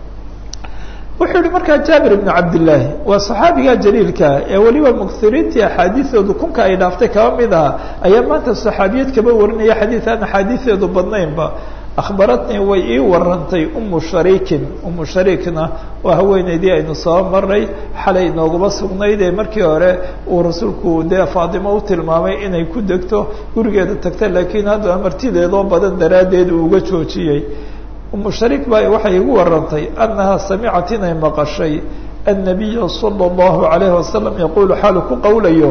wuxuu yihi markaa jaabir ibnu cabdillaahi waa saxaabiga jaliilka ee weliba muksiriintii axaadiioodu kunka ay dhaaftay kaba mid aha ayaa maanta saxaabiyad kaba warinaya xadiid aan axaadiiseedu badnaynba akhbaratnii way ii warantay umu shariikin umu shariikna waa haweeneydii aynu soo maray xalay nooguma sugnayd ee markii hore uu rasuulku dee faatimo u tilmaamay inay ku degto gurigeeda tagta laakiin haddana martideedoo badan daraaddeed uu uga joojiyey umu shariik baa waxay igu warantay annaha samicat inay maqashay annabiya sala allahu alayhi wasalam yaquulu xaalu ku qowlayo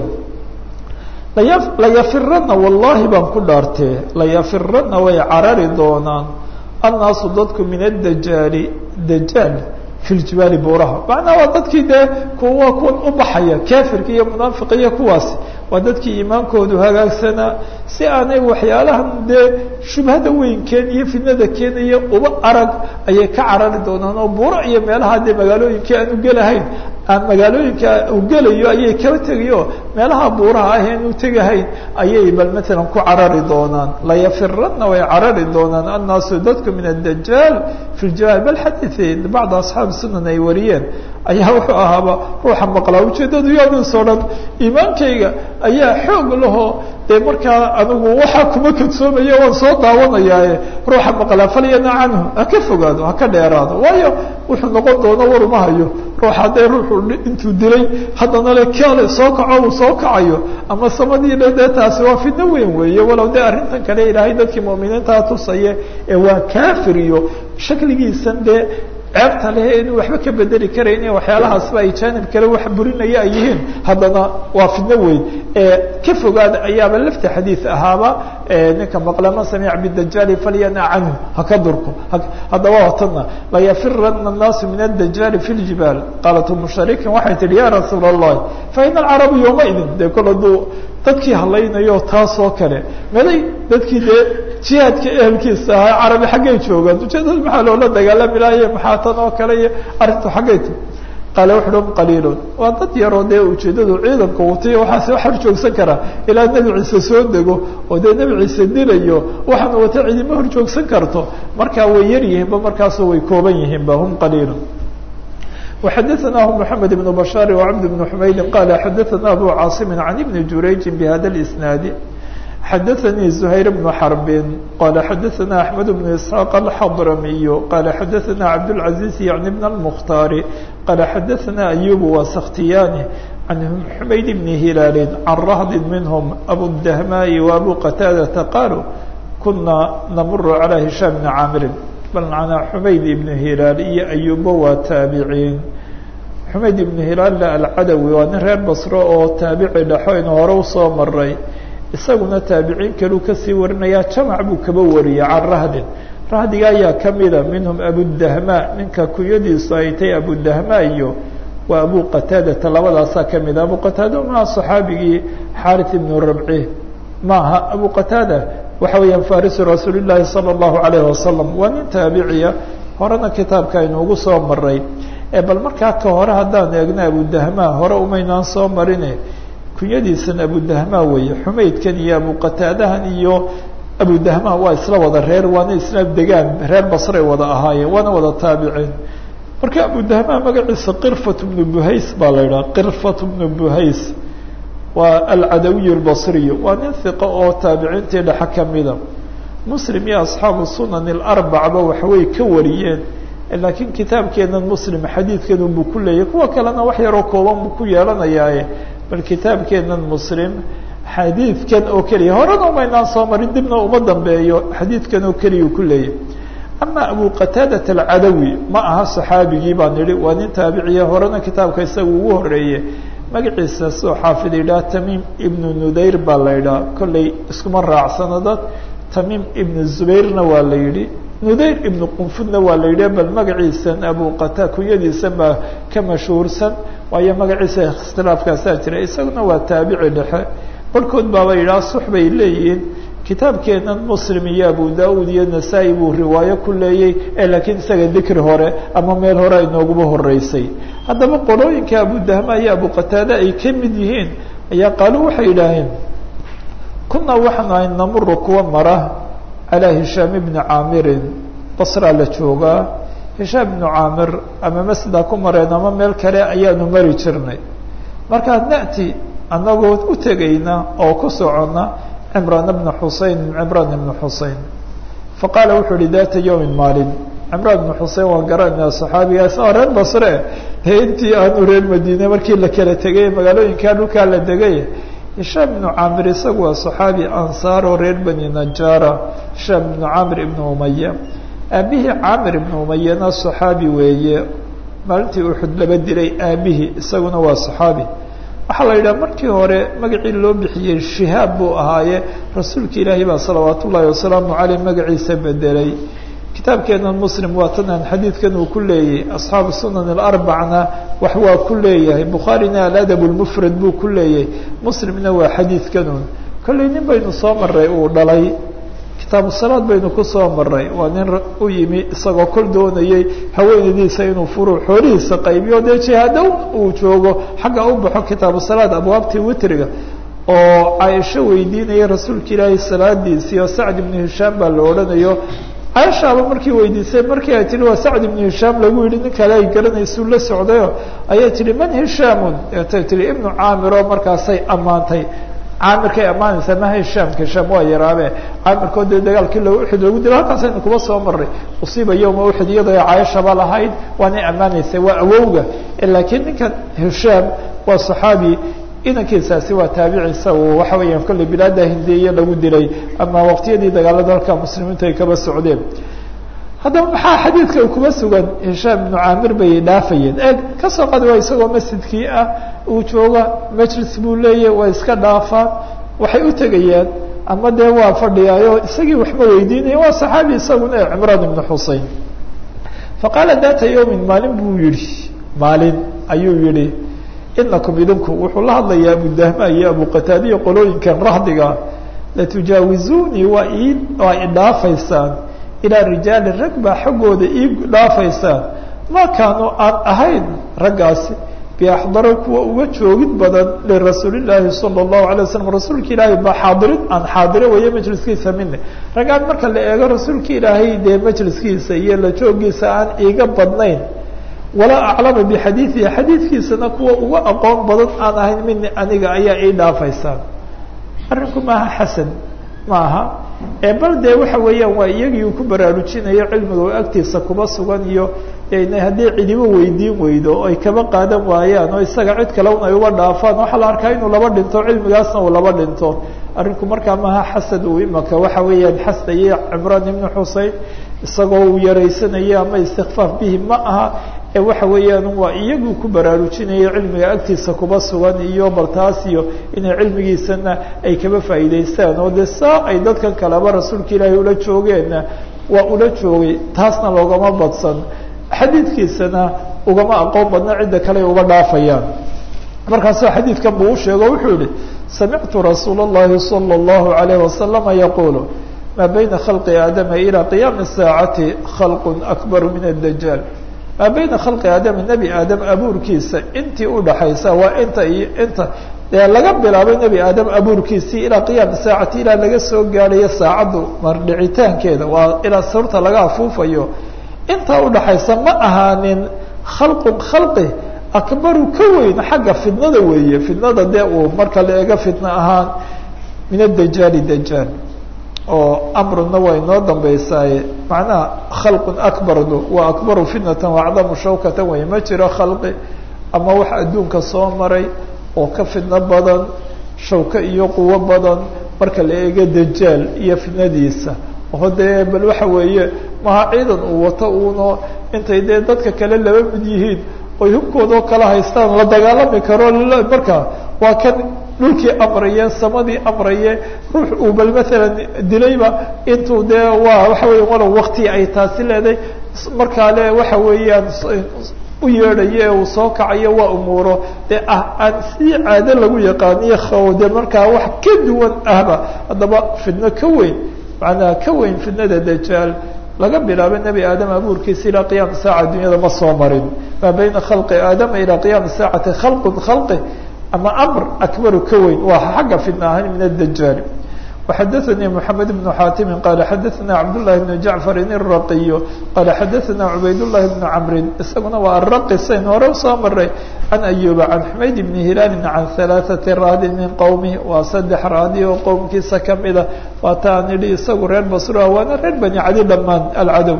laya layafirana wallahi baan ku dhaartee layafirana way carari doonaan annaasu dadku min addajaali dajaal fi ljibaali buuraha macnaha waa dadkii dee kuwa kuwan u baxaya kafirka iyo munaafiqa iyo kuwaasi waa dadkii iimaankoodu hagaagsanaa si aanay waxyaalahan dee shubhada weyn keeniyo fidnada keenaya uba arag ayay ka carari doonaan oo buuro iyo meelaha dee magaalooyinkii aan u gelahayn aan magaalooyinka uu gelayo ayay kaba tegayo meelaha buuraha ah aan u tegahayn ayay bal matalan ku carari doonaan layafirana way carari doonaan annaasu dadku min addajaal fi ljibaal bal xadiid bacd asxaabi sunan ay wariyeen ayaa wuxuu ahaaba ruuxa maqlaa ujeedadu yaadis o dhan iimaankayga ayaa xoog lahoo dee markaa anigu waxaa kuma kadsoomaya waan soo daawanayaaye ruuxa maqlaa falyana canhu ha ka fogaado ha ka dheeraado waayo wuxuu noqon doono war uma hayo ruuxa dee ruuxu intuu dilay haddana le kale soo kaco uu soo kacayo ama samadii le dee taasi waa fidno weyn weeye walow dee arrintan kale ilaahay dadkii mu'miniintaa tusaye ee waa kafir iyo shakligiisan dee ceebta leh inuu waxba ka bedeli karayn waxyaalahaasba ay jaanib kale wax burinaya ay yihiin haddana waa fidno weyn ee ka fogaada ayaaba lafti xadiid ahaaba ninka maqlama samic bidajaali falyana canhu haka durko haddaba watana layafirana الnaasu min adajaali fi ljibaal qaalat umu shariikin waxay tihi ya rasuula الlahi faina alcarabu yowmaidin dee kol hadduu dadkii hadlaynayo taasoo kale meday dadkii dee jihaadka ehelkiisa ahaa carabi xaggay joogaan ujeedada maxaa loola dagaalami lahaye maxaa tan oo kale iyo arrintu xaggay ti qaale wuxu hum qaliilun waa dad yaroo dee ujeedadu ciidanka watiyo waxaase wax hor joogsan karaa ilaa nebi ciise soo dego oo dee nebi ciise dilayo waxaana wata cidima hor joogsan karto markaa way yar yihiinba markaasoo way kooban yihiinba hum qaliilun وxadثnah محamed بن بشhاaر وcبد بن حmaydi qال xadثna أbو cاaصم عن بن jurayج بhda الإسناaد xadثnي زهyر بن حرب qال xadثna أحمد بن إسحاq الحضرمي qال xadثna عبدالعزيز يعني بن المختار qال xadثna أيوب وسkhtiyاni عن حmayd بن هiلاaل عن رهض منهم أbو الدهmاء وأbو qتاadة qالوا kuna نmر على هiشام بن cاmr bal macnaa xumayd ibnu hilaal iyo ayuba waa taabiciin xumayd ibnu hilaalla alcadawi waa nin reer basro oo taabici dhexo inu hore usoo maray isaguna taabiciin kaluu kasii warinayaa jamac buu kaba wariyay can rahdin rahdiga ayaa kamida minhum abudahma ninka kunyadiisu ay tahay abudahma iyo waa abu qataadata labadaasaa kamida abu qataada maaha صaxaabigii xarit ibnu rabci maaha abu qataada waxa weeyaan farisu rasuul llaahi salى اllahu alayh wasalam waa nin taabiciya horena kitaabka aynu ugu soo maray bal markaa ka hore haddaan eegna abudahma hore umaynaan soo marine kunyadiisan abudahma weeye xumaydkan iyo abuqataadahan iyo abudahma waa isla wada reer waana isla degaan reer basray wada ahaayeen waana wada taabiciin marka abudahma magaciisa qirfat bnu buhays baa la idhaha qirfat bnu buhays waa alcadawiy اlbasriy waa nin hiqo oo taabiciintii dhexe kamida muslim iyo asxaabu sunan alarbacba waxway ka wariyeen laakiin kitaabkeenan muslim xadiidkan buu ku leeyahy kuwa kalena wax yaroo kooban buu ku yeelanayaaye bal kitaabkeenan muslim xadiidkan oo keliya horena umaynaan soo marin dibna uma dambeeyo xadiidkan oo keliya ku leeyahy ama abu qataadat alcadawi ma aha saxaabigii baan idhi waa nin taabiciya horena kitaabka isaga ugu horeeye magaciisa soo xaafid yidhaha tamiim ibnu nudayr baa la yidhaha kollay iskuma raacsano dad tamiim ibnu zubayrna waa la yidhi nudayr ibnu qunfudna waa la yidhi bal magaciisan abu qata kunyadiisan baa ka mashhuursan waayo magaciisa ikhtilaafkaasaa jira isaguna waa taabici dhexe barhkood baaba yidhaha sux bay leeyihiin kitaabkeenan muslim iyo abu da-uud iyo nasaa-i buu riwaayo ku leeyey ee laakiin isaga dikri hore ama meel hore ay nooguba horeysay haddaba qolooyinka abudahma iyo abu qataade ay ka mid yihiin ayaa qaalu waxay yidhaaheen kunaa waxaanu ahay namuru kuwa mara calaa hishaam ibni caamirin basraa la joogaa hishaam ibnu caamir ama masjidaa ku mareen ama meel kale ayaanu mari jirnay markaa na'ti annagoo u tegayna oo ku socona cimraan bna xusein cimraan ibna xusein faqaala wuxuu yihi data yowmin maalin cimraan ibna xusein waan garanayna saxaabigaas oo reer basre ee intii aanu reer madiine markii la kala tegay magaalooyinkaa dhulkaa la degay hishaam ibnu caamir isagu waa saxaabi ansaar oo reer bani najaara hishaam ibnu caamir ibnu umaya aabihii caamir ibnu umayana saxaabi weeye maalintii uxud laba dilay aabihii isaguna waa saxaabi waxaa la yidhaha markii hore magacii loo bixiyey shihaab buu ahaaye rasuulka ilaahay baa salawaat ullaahi wasalaamu caleyh magaciisa bedelay kitaabkeenan muslim waa tanaan xadiidkan uu ku leeyahay asxaabu sunan alarbacna wax waa ku leeyahay bukhaarina aladab lmufrad buu ku leeyahay muslimna waa xadiidkanun kollay nin baynu soo maray uu dhalay kitaabu salaad baynu ku soo maray waa nin u yimi isagoo kol doonayay haweenadiisa inuu furu xoolihiisa qaybiyo dee jihaado uu joogo xagga u baxo kitaabu salaad abwaabtii witriga oo caaisho weydiinaya rasuulka ilaahay salaadiisii oo sacd ibnu hishaam baa la odhanayo caaishaaba markii weydiisay markii ay tihi waa sacd ibnu hishaam lagu yihi nin kale ay garanaysuu la socdayo ayay tihi man hishaamun etay tihi ibnu caamir oo markaasay ammaantay caamirkay ammaanaysaa maha hishaamka hishaam waa yaraabe caamirkood dee dagaalkii lo uxud lagu dilo halkaasaynu kuba soo maray usiiba yowma uxud iyadoo caayashaba lahayd waanay ammaanaysay waa awowga laakiin ninkan hishaam waa saxaabi inankiisaasi waa taabiciisa uu waxa weeyaan kolley bilaada hindiya lagu dilay ama waqtiyadii dagaalada halka muslimiintu ay kaba socdeen haddaba maxaa xadiidka kuba sugan hishaam ibnu caamir bay dhaafayeen e kasoo qadi waa isagoo masjidkii ah uu jooga majlis buu leeyahy waa iska dhaafaan waxay u tegayaan ama dee waa fadhiyaayo isagii waxma weydiinaya waa saxaabi isaguna ee cimraan ibnu xusein faqaala data yowmin maalin buu yihi maalin ayuu yihi inakum idinku wuxuu la hadlayaa abudahma iyo abuqataadiya qolooyinkan rahdiga latujaawizuunii waa ii waa idhaafaysaan ilaa rijaali rag baa xaggooda ii dhaafaysaan ma kaanu aan ahayn raggaasi biaxdaro kuwa uga joogid badan lirasuulillaahi sala allahu alay waslam rasuulka ilaahay baa xaadirin aan xaadiro weeye majliskiisa mine raggaan marka la eego rasuulka ilaahay dee majliskiisa iyo la joogiisa aan iiga badnayn walaa aclama bixadiidihi xadiidkiisana kuwa uga aqoon badan aan ahayn mini aniga ayaa ii dhaafaysaan arrinku maaha xasan maaha ee bal dee waxa weeyaan waa iyagii uu ku baraarujinayo cilmiga oo agtiisa kuba sugan iyo haddii cidibo weydiin weydo o ay kaba qaadan waayaan oo isaga cid kaleun ay uba dhaafaan waxaa la arkaa inuu laba dhinto cilmigaasna uu laba dhinto arrinku markaa maaha xasad uu imaka waxa weeyaan xasdaye cimraan ibnu xusein isagoo uu yaraysanaya ama istikfaaf bihi ma aha ee waxa weeyaan waa iyagu ku baraarujinaya cilmiga agtiisa kuba sugan iyo baltaas iyo inay cilmigiisana ay kaba faa'iidaystaan oo dee saa ay dadkan kaleba rasuulka ilaahay ula joogeenna waa ula joogay taasna loogama badsan xadiidkiisana ugama aqoon badna cidda kale uga dhaafayaan markaasuu xadiidkan buu u sheego wuxuu yihi samictu rasuula اllahi salى اllahu alayh wasalama yaqulu maa bayna khalqi aadama ilى qiyaami saacati khalq akbaru min adajaal maa bayna khalqi aadama nebi aadam abuurkiisa intii udhaxaysa waa inta iyo inta dee laga bilaabay nebi aadam abuurkiisii ilaa qiyaami saacati ilaa laga soo gaadhayo saacaddu mardhicitaankeeda waa ilaa surta laga afuufayo intaa udhaxaysa ma ahaanin khalqun khalqi akbaru ka weyn xagga fidnada weeye fidnada dee uu marka la eego fidno ahaan min adajaali dajaal oo amruna waa inoo dambeysaaye macnaha khalqun akbardu waa akbaru fitnatan waacdamu shawkatan wey ma jiro khalqi ama wax adduunka soo maray oo ka fidno badan shawko iyo quwo badan marka la eego dajaal iyo fitnadiisa oo dee bal waxa weeye maha ciidan uu wato uuno intay dee dadka kale laba mid yihiin oy hubkoodao kala haystaan la dagaalami karo marka waa kan dhulkii amraye samadii amraye ruux uu bal maalan dilayba intuu dee waa waxa weya walow wakti ay taasi leedahay markaa le waxa weeyaan u yeedhayo ee uu soo kacayo waa umuuro dee ah aan sidii caado lagu yaqaaniyo khawde markaa wax ka duwan ahba haddaba fidno ka weyn macnaha ka weyn fidnada dajaal laga bilaabo nebi aadam abuurkiisa ilaa qiyaami saaca dunyada ma soo marin maa bayna khalqi aadama ilaa qiyaami saacati khalqun khalqi ama amr akbaru ka weyn waa xagga fidna ahaan min adajaali وxadaثnي محamed بن xاtimi qala xadaثna cabdالlahi بن jaعفari الraqiy qala xadaثna cubayd الlahi بن cmri isaguna waa araqi sayn hore usoo maray can ayuba can xumayd بn hilaali can ثaلaثaةi raadi min qowmi waa saddex raadi oo qowmkiisa kamida waataan idhi isagu reer basra waana reer bani cadi dhamaan alcadow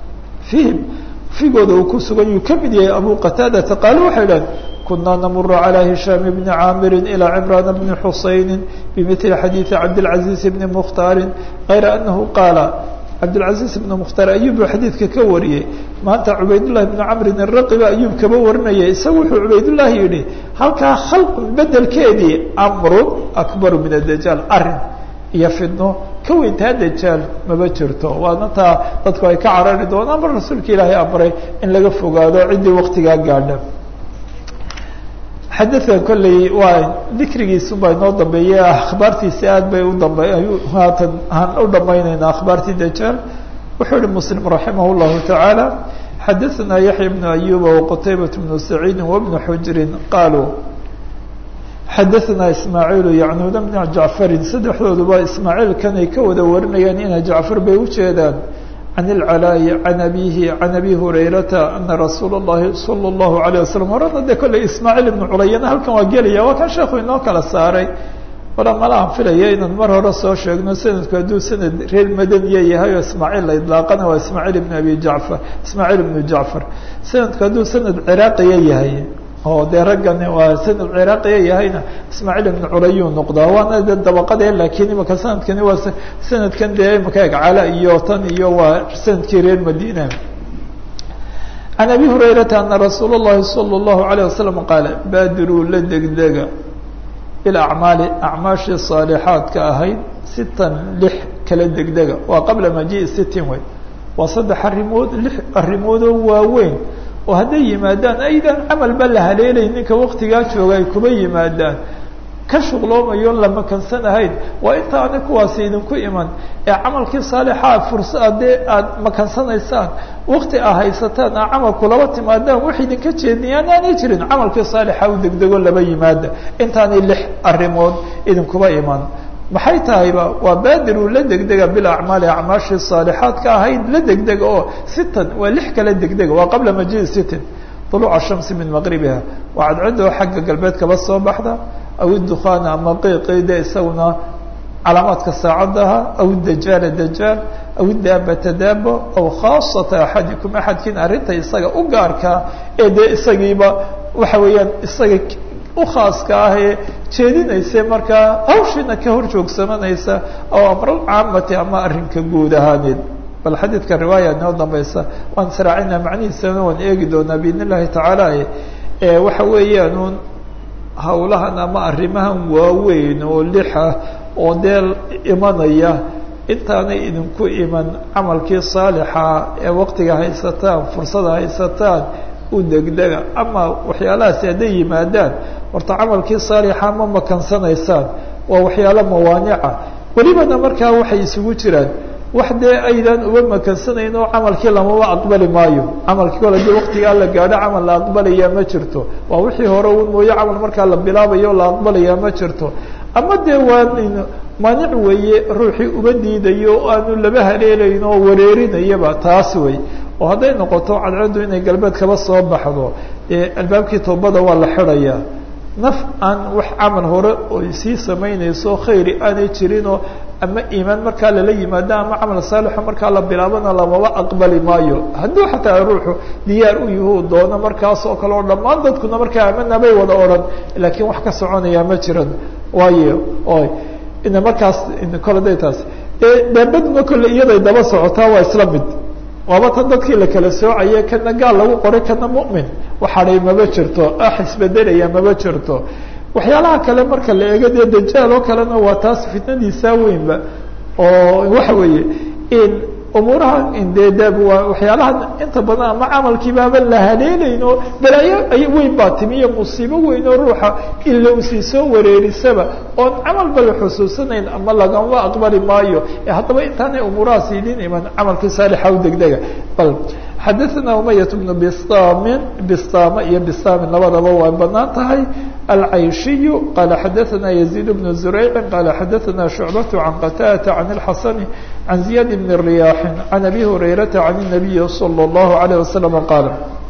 فيhim figooda uu ku sugan yuu kamid yahay abu qataadata qaalo waxay idhahen kuna namuru calى hishaam bni caamiri ilى cimraan bni xusayni bimili xadiiثi cabdالcaزiiz bni mukhtaari غayra anahu qaala cabdالcaزiiz bni mukhtaar ayub buu xadiidka ka wariyey maanta cubaydullahi bni camrin araqiba ayub kaba warinaya isagu wuxuu cubaydullahi yihi halkaa khalqun bedelkeedii amrun akbaru min adajaal arin iyo fidno ka weyntaa dajaal maba jirto waana taa dadku ay ka carari doonaan mar rasuulka ilaahay amray in laga fogaado ciddii waktigaa gaadha xadakan kolley waa dikrigiisubaa inoo dambeeyey akhbaartiisi aad bay u dambe haatan aan u dhamayneynaa akhbaartii dajaal wuxuu yihi muslim raximah llahu tacaala xadaثna yaxya bnu ayuba waqutaybat bnu saciidi wabnu xujrin qaaluu xadaثna ismaaciilu yacnuuna bna jacfarin saddexdooduba ismaaciilkan ay ka wada warinayaan ina jacfar bay ujeedaan can ilcalaayi can abihi can abi hurayrata ana rasuula اllahi salى اllahu alayه wasalam horena dee kolley ismaaciil ibnu culayana halkan waa gelaya waa kan sheekhu inoo kala saaray wala mala aan filaya inaan mar hore soo sheegno sanadku hadduu sanad reer madaniya yahay oo ismaaciil la idlaaqana waa ismaaciil ibn abi jacfar ismaaciil ibnu jacfar sanadku hadduu sanad ciraaqiya yahay oo dee raggan waa sanad ciraaqiya yahayna ismaaciil ibnu culayuu noqdaa waana de dabaqade laakiin imaka sanadkani waa sanadkan dee imaka eg cala iyo tan iyo waa sanadkii reer madina can abi hurayrata ana rasuula اllahi salى اllahu alayه wasalam qaala baadiruu la degdega bilacmaali acmaashii saalixaadka ahayd sitan lix kala degdega waa qabla maji sitin wey waa saddex arrimood lix arrimoodoo waaweyn oo hadday yimaadaan aydan camalba la haleelay ninka waktigaa jooga ay kuba yimaadaan ka shuqloomayo la makansan ahayn waa intaana kuwaasi idinku iman ee camalkii saalixaa fursa haddee aada makansanaysaan wakti aa haysataan aa camalku laba timaadaan wax idinka jeedniyaan aanay jirin camalkii saalixa u degdego laba yimaada intaanay lix arrimood idinkuba iman maxay tahayba waa baadiru la degdega bilacmaali acmaashii saalixaadka ahayd la degdega oo sitan waa lix kala degdega waa qabla majii sitin duluuca shamsi min maqribiha waa cadcadoo xagga galbeed kaba soo baxda aw idukhaana ama qiiqide isaguna calaamaadka saacadaha aw dajaala dajaal aw daabata daabo aw khaasata axadikum axadkiin arrinta isaga u gaarkaa ee dee isagiiba waxa weeyaan isaga ukhaaska ah ee jeedinaysa markaa hawshiina ka hor joogsamanaysa aw amral caamati ama arrinka guud ahaaneed bal xadiidka riwaaya inoo dambaysa waan israacina macnihiisana waan eegi doonaa biidn illahi tacaala waxa weeyaan un hawlahan ama arrimahan waaweyn oo lixa oo dee imanaya intaanay idinku iman camalkii saalixa ee waqtiga haysataan fursada haysataan u degdega ama waxyaalahaasi hadday yimaadaan horta camalkii saalixa ma makansanaysaan waa waxyaalo mawaanica welibana markaa waxay isugu jiraan wax dee aydan uga makansanayn oo camalkii lamaba aqbali maayo camalkii kole dii waqtigaa la gaadho camal la aqbalayaa ma jirto waa wixii hore un mooye camal markaa la bilaabayo la aqbalayaa ma jirto ama dee waa maanic weeye ruuxii uma diidayo o aanu laba haleelayn oo wareerinayaba taas wey oo hadday noqoto cadceeddu inay galbeed kaba soo baxdo dee albaabkii toobada waa la xidhayaa naf aan wax camal hore oy sii samaynayso khayri aanay jirinoo ama iimaan markaa lala yimaado ama camal saalixo markaa la bilaabana lamaba aqbali maayo hadduu xataa ruuxu diyaar u yahu doono markaas oo kale oo dhammaan dadkuna markaa amana bay wada odhan laakiin wax ka soconaya ma jiran waayo oy ina markaas kole day taas daabaduna kole iyaday daba socotaa waa isla mid waaba tan dadkii la kala soocaye kana gaal lagu qoray kana mu'min waxadhay maba jirto ax isbedelaya maba jirto waxyaalaha kale marka la eego dee dajaal oo kalena waa taas fitnadiisaa weynba oo waxa weeye in umuuraha dee d waxyaalaha inta badan ama camalkiibaaba la haleelayn oo balaayo weyn baa timi iyo musiibo weyn oo ruuxa ila usii soo wareerisaba oon camalba la xusuusanayn ama lagama aqbali maayo haddaba intaanay umuurahaas idin iman camalkii saalixa u degdega bal xadaثna umayة بن bsاmin bsama iyo bsaamin labadaba waa banaan tahay alcayshiyu qala xadaثna يزيد بن زurayc qala xadaثna شhucbaة عan qtاdة عan الxasn عan زiyاd بn رyاح عan أbي هurayرaةa عan النabiyi slى الlaه عليه وsلم qاl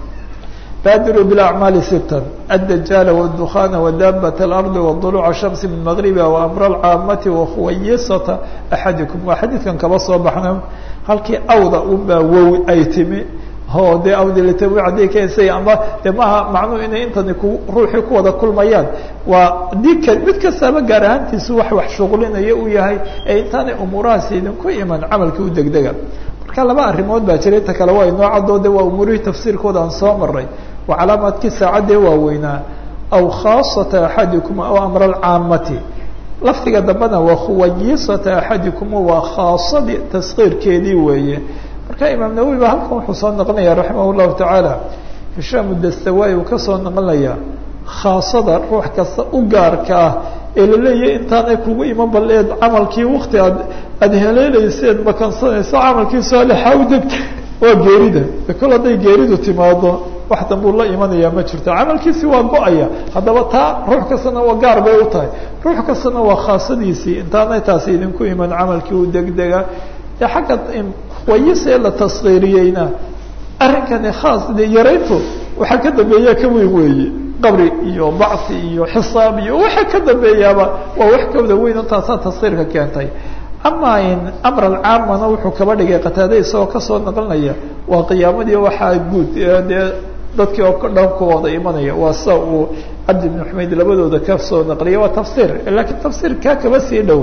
bاdirوا بالأعmاaل sتا الدجاaل والدخان وdاbة الأرض وضلوع الشhمس من مغربha وأمر الcاamة وkhuwaysة أحadiكم waa xadiidkan kaba soo baxna halkii awda unbaa wow ay timi o dee awdilatawi hadday keensay ama de maaha macnuhu inay intani ku ruuxii ku wada kulmayaan waa dika mid kastaaba gaar ahaantiisu wax wax shuqlinayo uu yahay ee intaanay umuurahaasi idinku iman camalkii u degdega marka laba arrimood baa jira inta kale waa inoo cadoo de waa umuurihii tafsiirkooda aan soo maray waa calaamaadkii saacadee waaweynaa aw khaasata axadikum aw amra alcaamati lafdiga dambena waa khuwayisata axadikum waa khaasadii taskiirkeedii weeye marka imaam nawowi ba halkan wuxuu soo noqonaya raximah llahu tacaala hishaam dastawaay uu kasoo noqonaya khaasada ruux kasta u gaarka ah ee laleeyahay intaanay kugu iman bal eed camalkii wakti aad aada heleeleyseed makansanayso camalkii saalixa u degta waa geerida kol hadday geeridu timaado wax dambuu la imanaya ma jirto camalkiisi waa go-aya haddaba taa ruux kastana waa gaar bay u tahay ruux kastana waa khaasadiisii intaanay taasi idinku iman camalkii u degdega ee xagga wayisee la taskiiriyeyna arrinkani khaas de yarayntu waxaa ka dambeeya ka weyn weeye qabri iyo bacsi iyo xisaab iyo waxa ka dambeeyaaba waa wax kawda weyn intaasaa taskiirka keentay ama in amr alcaamana wuxuu kaba dhigay qataade isagoo kasoo naqlinaya waa qiyaamadii waxaa guud dee dadkii oo dhan ku wada imanaya waa sa uu cabdi ibn xumayd labadooda kasoo naqliyay waa tafsiir lakiin tafsiir kaa kaba sii dhow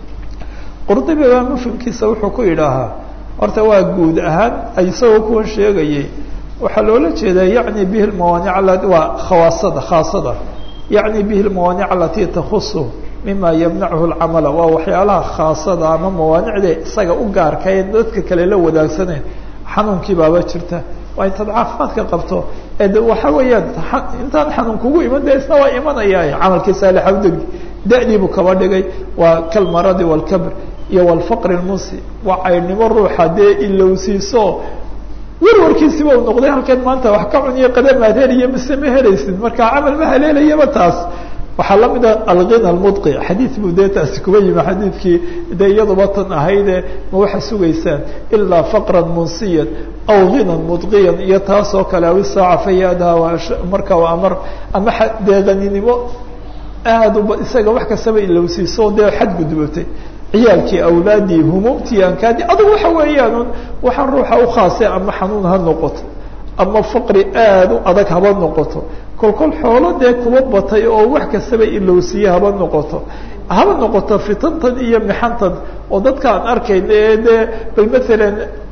qurdubi baa mufhimkiisa wuxuu ku yidhaahaa horta waa guud ahaan isagoo kuwan sheegayay waxaa loola jeedaa yacni bihi lmawaanic waa khawaasada khaasada yacni bihi lmawaanic alatii takhusu mima yamnachu lcamala waa waxyaalaha khaasada ama mawaanicda isaga u gaarka ee dadka kale la wadaagsaneen xanuunkii baaba jirta waa intaad caafimaadka qabto ee waxa weeyaan intaan xanuun kugu iman de isna waa imanaya camalkii saalixa udegi da-diibuu kaba dhigay waa kalmaradi walkabr iyo walfaqri lmunsi waa caynimo ruuxa dee ilowsiiso warwarkiisiba u noqday halkan maanta wax ka cuniyo qadamaad heliyo mise ma helaysid marka camal ma haleelayaba taas waxaa lamida alghina almudqi xadiid buu dee taasi kuba yimi xadiidkii de iyaduba tan ahayde ma waxa sugaysaan ilaa faqran munsiyan aw ghinan mudqiyan iyo taasoo kale aw isaaca fayaadaha marka waa amar ama dee haninimo aad uba isaga wax kastaba ilowsiiso dee xadgudbatay ciyaalkii awlaadii humuumtii ankaadii adugu waxa weeyaan waxaan ruuxa ukhaasay ama xanuun ha noqoto ama faqri aad u adag haba noqoto kolkol xoolo dee kuwa batay oo wax kastaba ilowsiye haba noqoto haba noqoto fitantan iyo mixantan oo dadka aan arkayna ee dee bal maalan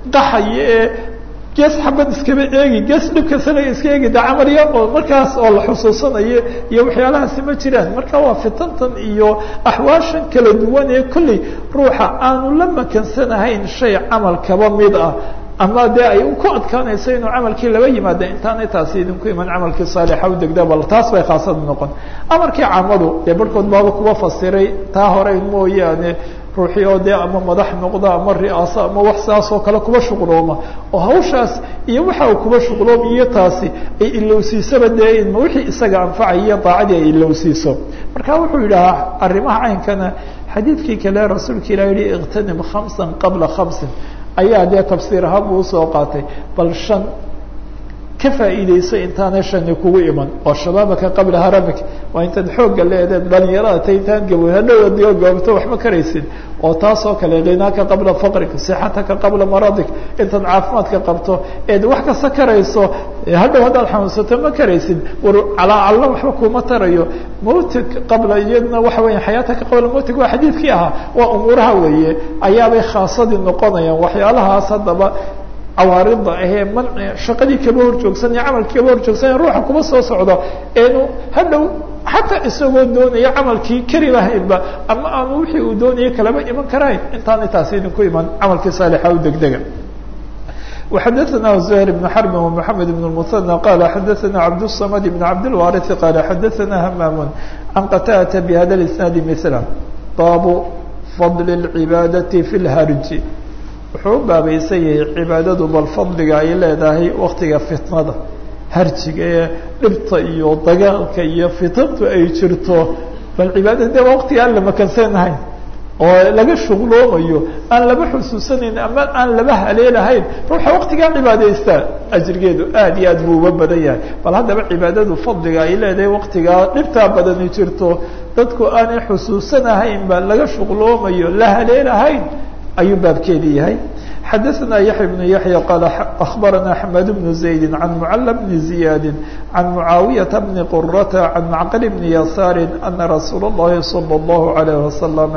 qaxaya ee gees xabad iskaba eegi gees dhibkasana iska eegi da camalya oo markaas oo la xusuusanayo iyo waxyaalahaasi ma jiraan marka waa fitantan iyo axwaashan kala duwan ee kolley ruuxa aanu la makansanahayn shay camal kaba mid ah ama dee ay ku adkaanayso inuu camalkii laba yimaada intaanay taasi idinku iman camalkii saalixa u degda bal taas bay khaasada noqon amarkii camadu dee barhkood baaba kuba fasiray taa hore mooyaane ruuxii oo dee ama madax noqda ama ri'aaso ama wax saas oo kale kuba shuqlooma oo hawshaas iyo waxa uu kuba shuqloom iyo taasi ay ilowsiisaba dee inma wixii isaga anfacaya daacadii ay ilowsiiso marka wuxuu yidhahaa arrimaha caynkana xadiidkii kale rasuulka ilah yihi iqtanim khamsan qabla khamsin ayaa dee tafsiir ahaan buu usoo qaatay bal shan ka faa'iideyso intaanay shani kugu iman oo shabaabaka qabla haramik waa intaad xoogga leedeed dhalinyarada ta intaan gaboy hadhow goobto waxma karaysid oo taas oo kale khinaaka qabla faqrik sixataka qabla maradik intaad caafimaadka qabto eed wax kasta karayso hadhow haddaad xanuunsato ma karaysid war calaacalna waxba kuma tarayo mawtig qabla iyadna waxa weya xayaataka qabla mawtig waa xadiidkii ahaa waa umuuraha weeye ayaabay khaasadii noqonayaan waxyaalahaas haddaba cawaarida ahee man shaqadii kaba horjoogsanaya camalkii kaba horjoogsanaya ruuxa kuma soo socdo eenu hadhow xataa isagoo doonaya camalkii kari lahaynba ama aanu wixii uu doonaya kalaba iman karayn intaana taasi idinku iman camalkii saalixa u degdega وxadثna زهير بن حرب ومحمد بن المثنى qال xadثna عبدالصمد بن عبدالوارث qال xadثna همام عن qتادة بhda الاسناaد مثلا bab فضل العباadة في الhrج wuxuu u baabaysan yahay cibaadadu bal fadliga ay leedahay waktiga fitnada harjiga ee dhibta iyo dagaalka iyo fitantu ay jirto bal cibaadada de waktiga aan la makansanahayn oo laga shuqloomayo aan laba xusuusanayn ama aan laba haleelahayn ruuxa waktigaa cibaadaysta ajrigeedu aad iyo aad buu uga badan yahay bal haddaba cibaadadu fadliga ay leedahay waktigaa dhibtaa badani jirto dadku aanay xusuusanahaynba laga shuqloomayo la haleelahayn ayuu baabkeedi yahay xadaثna yaحya بن yaحya qal أخbarana حmad بن زaيد عan mعل بن زiyaad عan mعaawiyaةa بn qرة عan macqل بn yasaar أna rasuul الlahi صلى الlaه عليه وsلم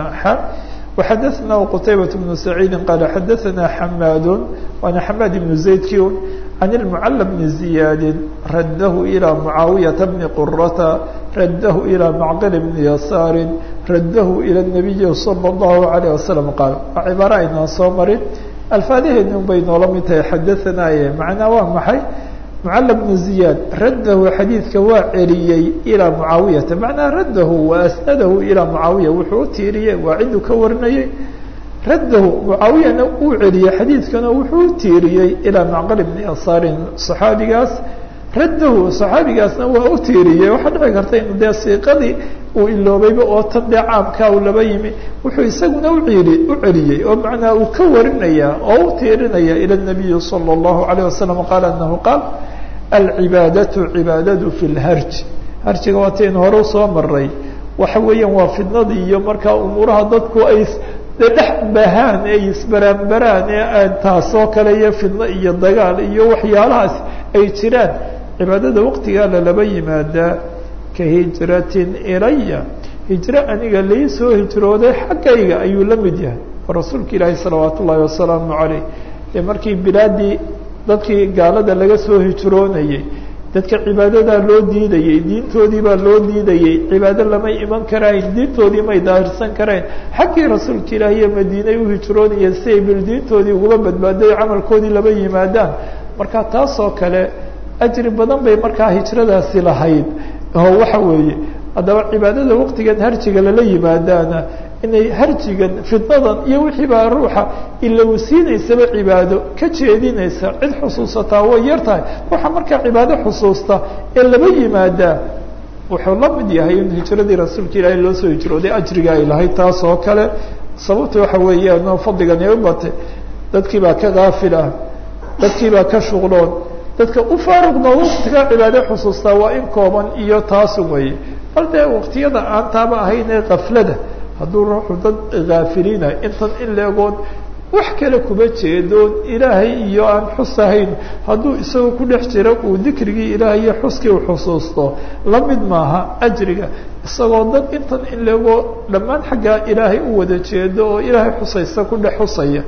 وxadaثna qتaybaة بن سacيidi qal xadaثna حmad waana حmad بن زaydki عن المعل بن زiyaad radh إلى mعaawiyaةa بn qرة radh إلى macqل بn yasaar radh إلى النabiyi صلى الlaه عليه وsلم qaal waa cibaaro aynaan soo marin alfaadaheeni un bay noola mid tahay xadaثanaaye macnaa waa maxay mعل بن زiyaad radhu xadiidka waa celiyey ilىa mعaawiyata macnaa radhu وasnadahu ilىa mعaawiya wuxuu u tiiriyey waa ciduu ka warinayey raddahu mucaawiyana uu celiyey xadiidkana wuxuu u tiiriyey ilaa macqal bni yasaarin saxaabigaas raddahu saxaabigaasna waa u tiiriyey waxaa dhici karta inu dee siiqadii uu iloobayba oo tan dee caamkaa uu laba yimi wuxuu isaguna uciili u celiyey oo macnaa uu ka warinaya oo u tiirinaya ilى الnabiyi salى الlahu عalيه wasalam qaala anahu qaal alcibaadatu cibaadadu fi lharj harjiga waataynu hore usoo maray waxa weeyaan waa fidnadii iyo markaa umuuraha dadku ay de dhex bahaan ee isbaraanbaraan ee taasoo kale iyo fidno iyo dagaal iyo waxyaalahaas ay jiraan cibaadada waqtigaa lalaba yimaadaa ka hijratin ilaya hijro aniga lai soo hijrooday xaggayga ayuu la mid yahay oo rasuulka ilaahi salawaat ullaahi wasalaamu calayh dee markii bilaadii dadkii gaalada laga soo hijroonayey dadka cibaadadaa loo diidayey diintoodii baa loo diidayey cibaado lamay iman karayn diintoodii may daahirsan karayn xaggii rasuulka ilaahi iyo madiinay u hijroonayeen si ay bil diintoodii uga badbaaday camalkoodii laba yimaadaan marka taasoo kale ajri badan bay markaa hijradaasi lahayd oo waxa weeye haddaba cibaadada waqtigan harjiga lala yimaadaana inay harjigan fidnadan iyo wixii baa ruuxa ilowsiinaysaba cibaado ka jeedinaysa cid xusuusataa way yar tahay ruuxa markaa cibaado xusuusta ee laba yimaadaa wuxuu la mid yahay in hijradii rasuulka ilaahay loo soo hijrooday ajriga ay lahayd taas oo kale sababta waxa weeyaan fadligan ay u batay dadkii baa ka kaafil ah dadkii baa ka shuqloon dadka u faaruqno waqtiga cibaado xusuustaa waa in kooban iyo taasu weeye bal dee waqtiyada aan taaba ahayn ee kaflada hadduu ruuxu dad kaafiliina intan in leegood wax kale kuma jeedoon ilaahay iyo aan xusahayn hadduu isagoo ku dhex jira uu dikrigii ilaahay iyo xuskii u xusuusto la mid maaha ajriga isagoo dad intan in leegoo dhammaan xaggaa ilaahay u wada jeedo oo ilaahay xusaysa ku dhex xusaya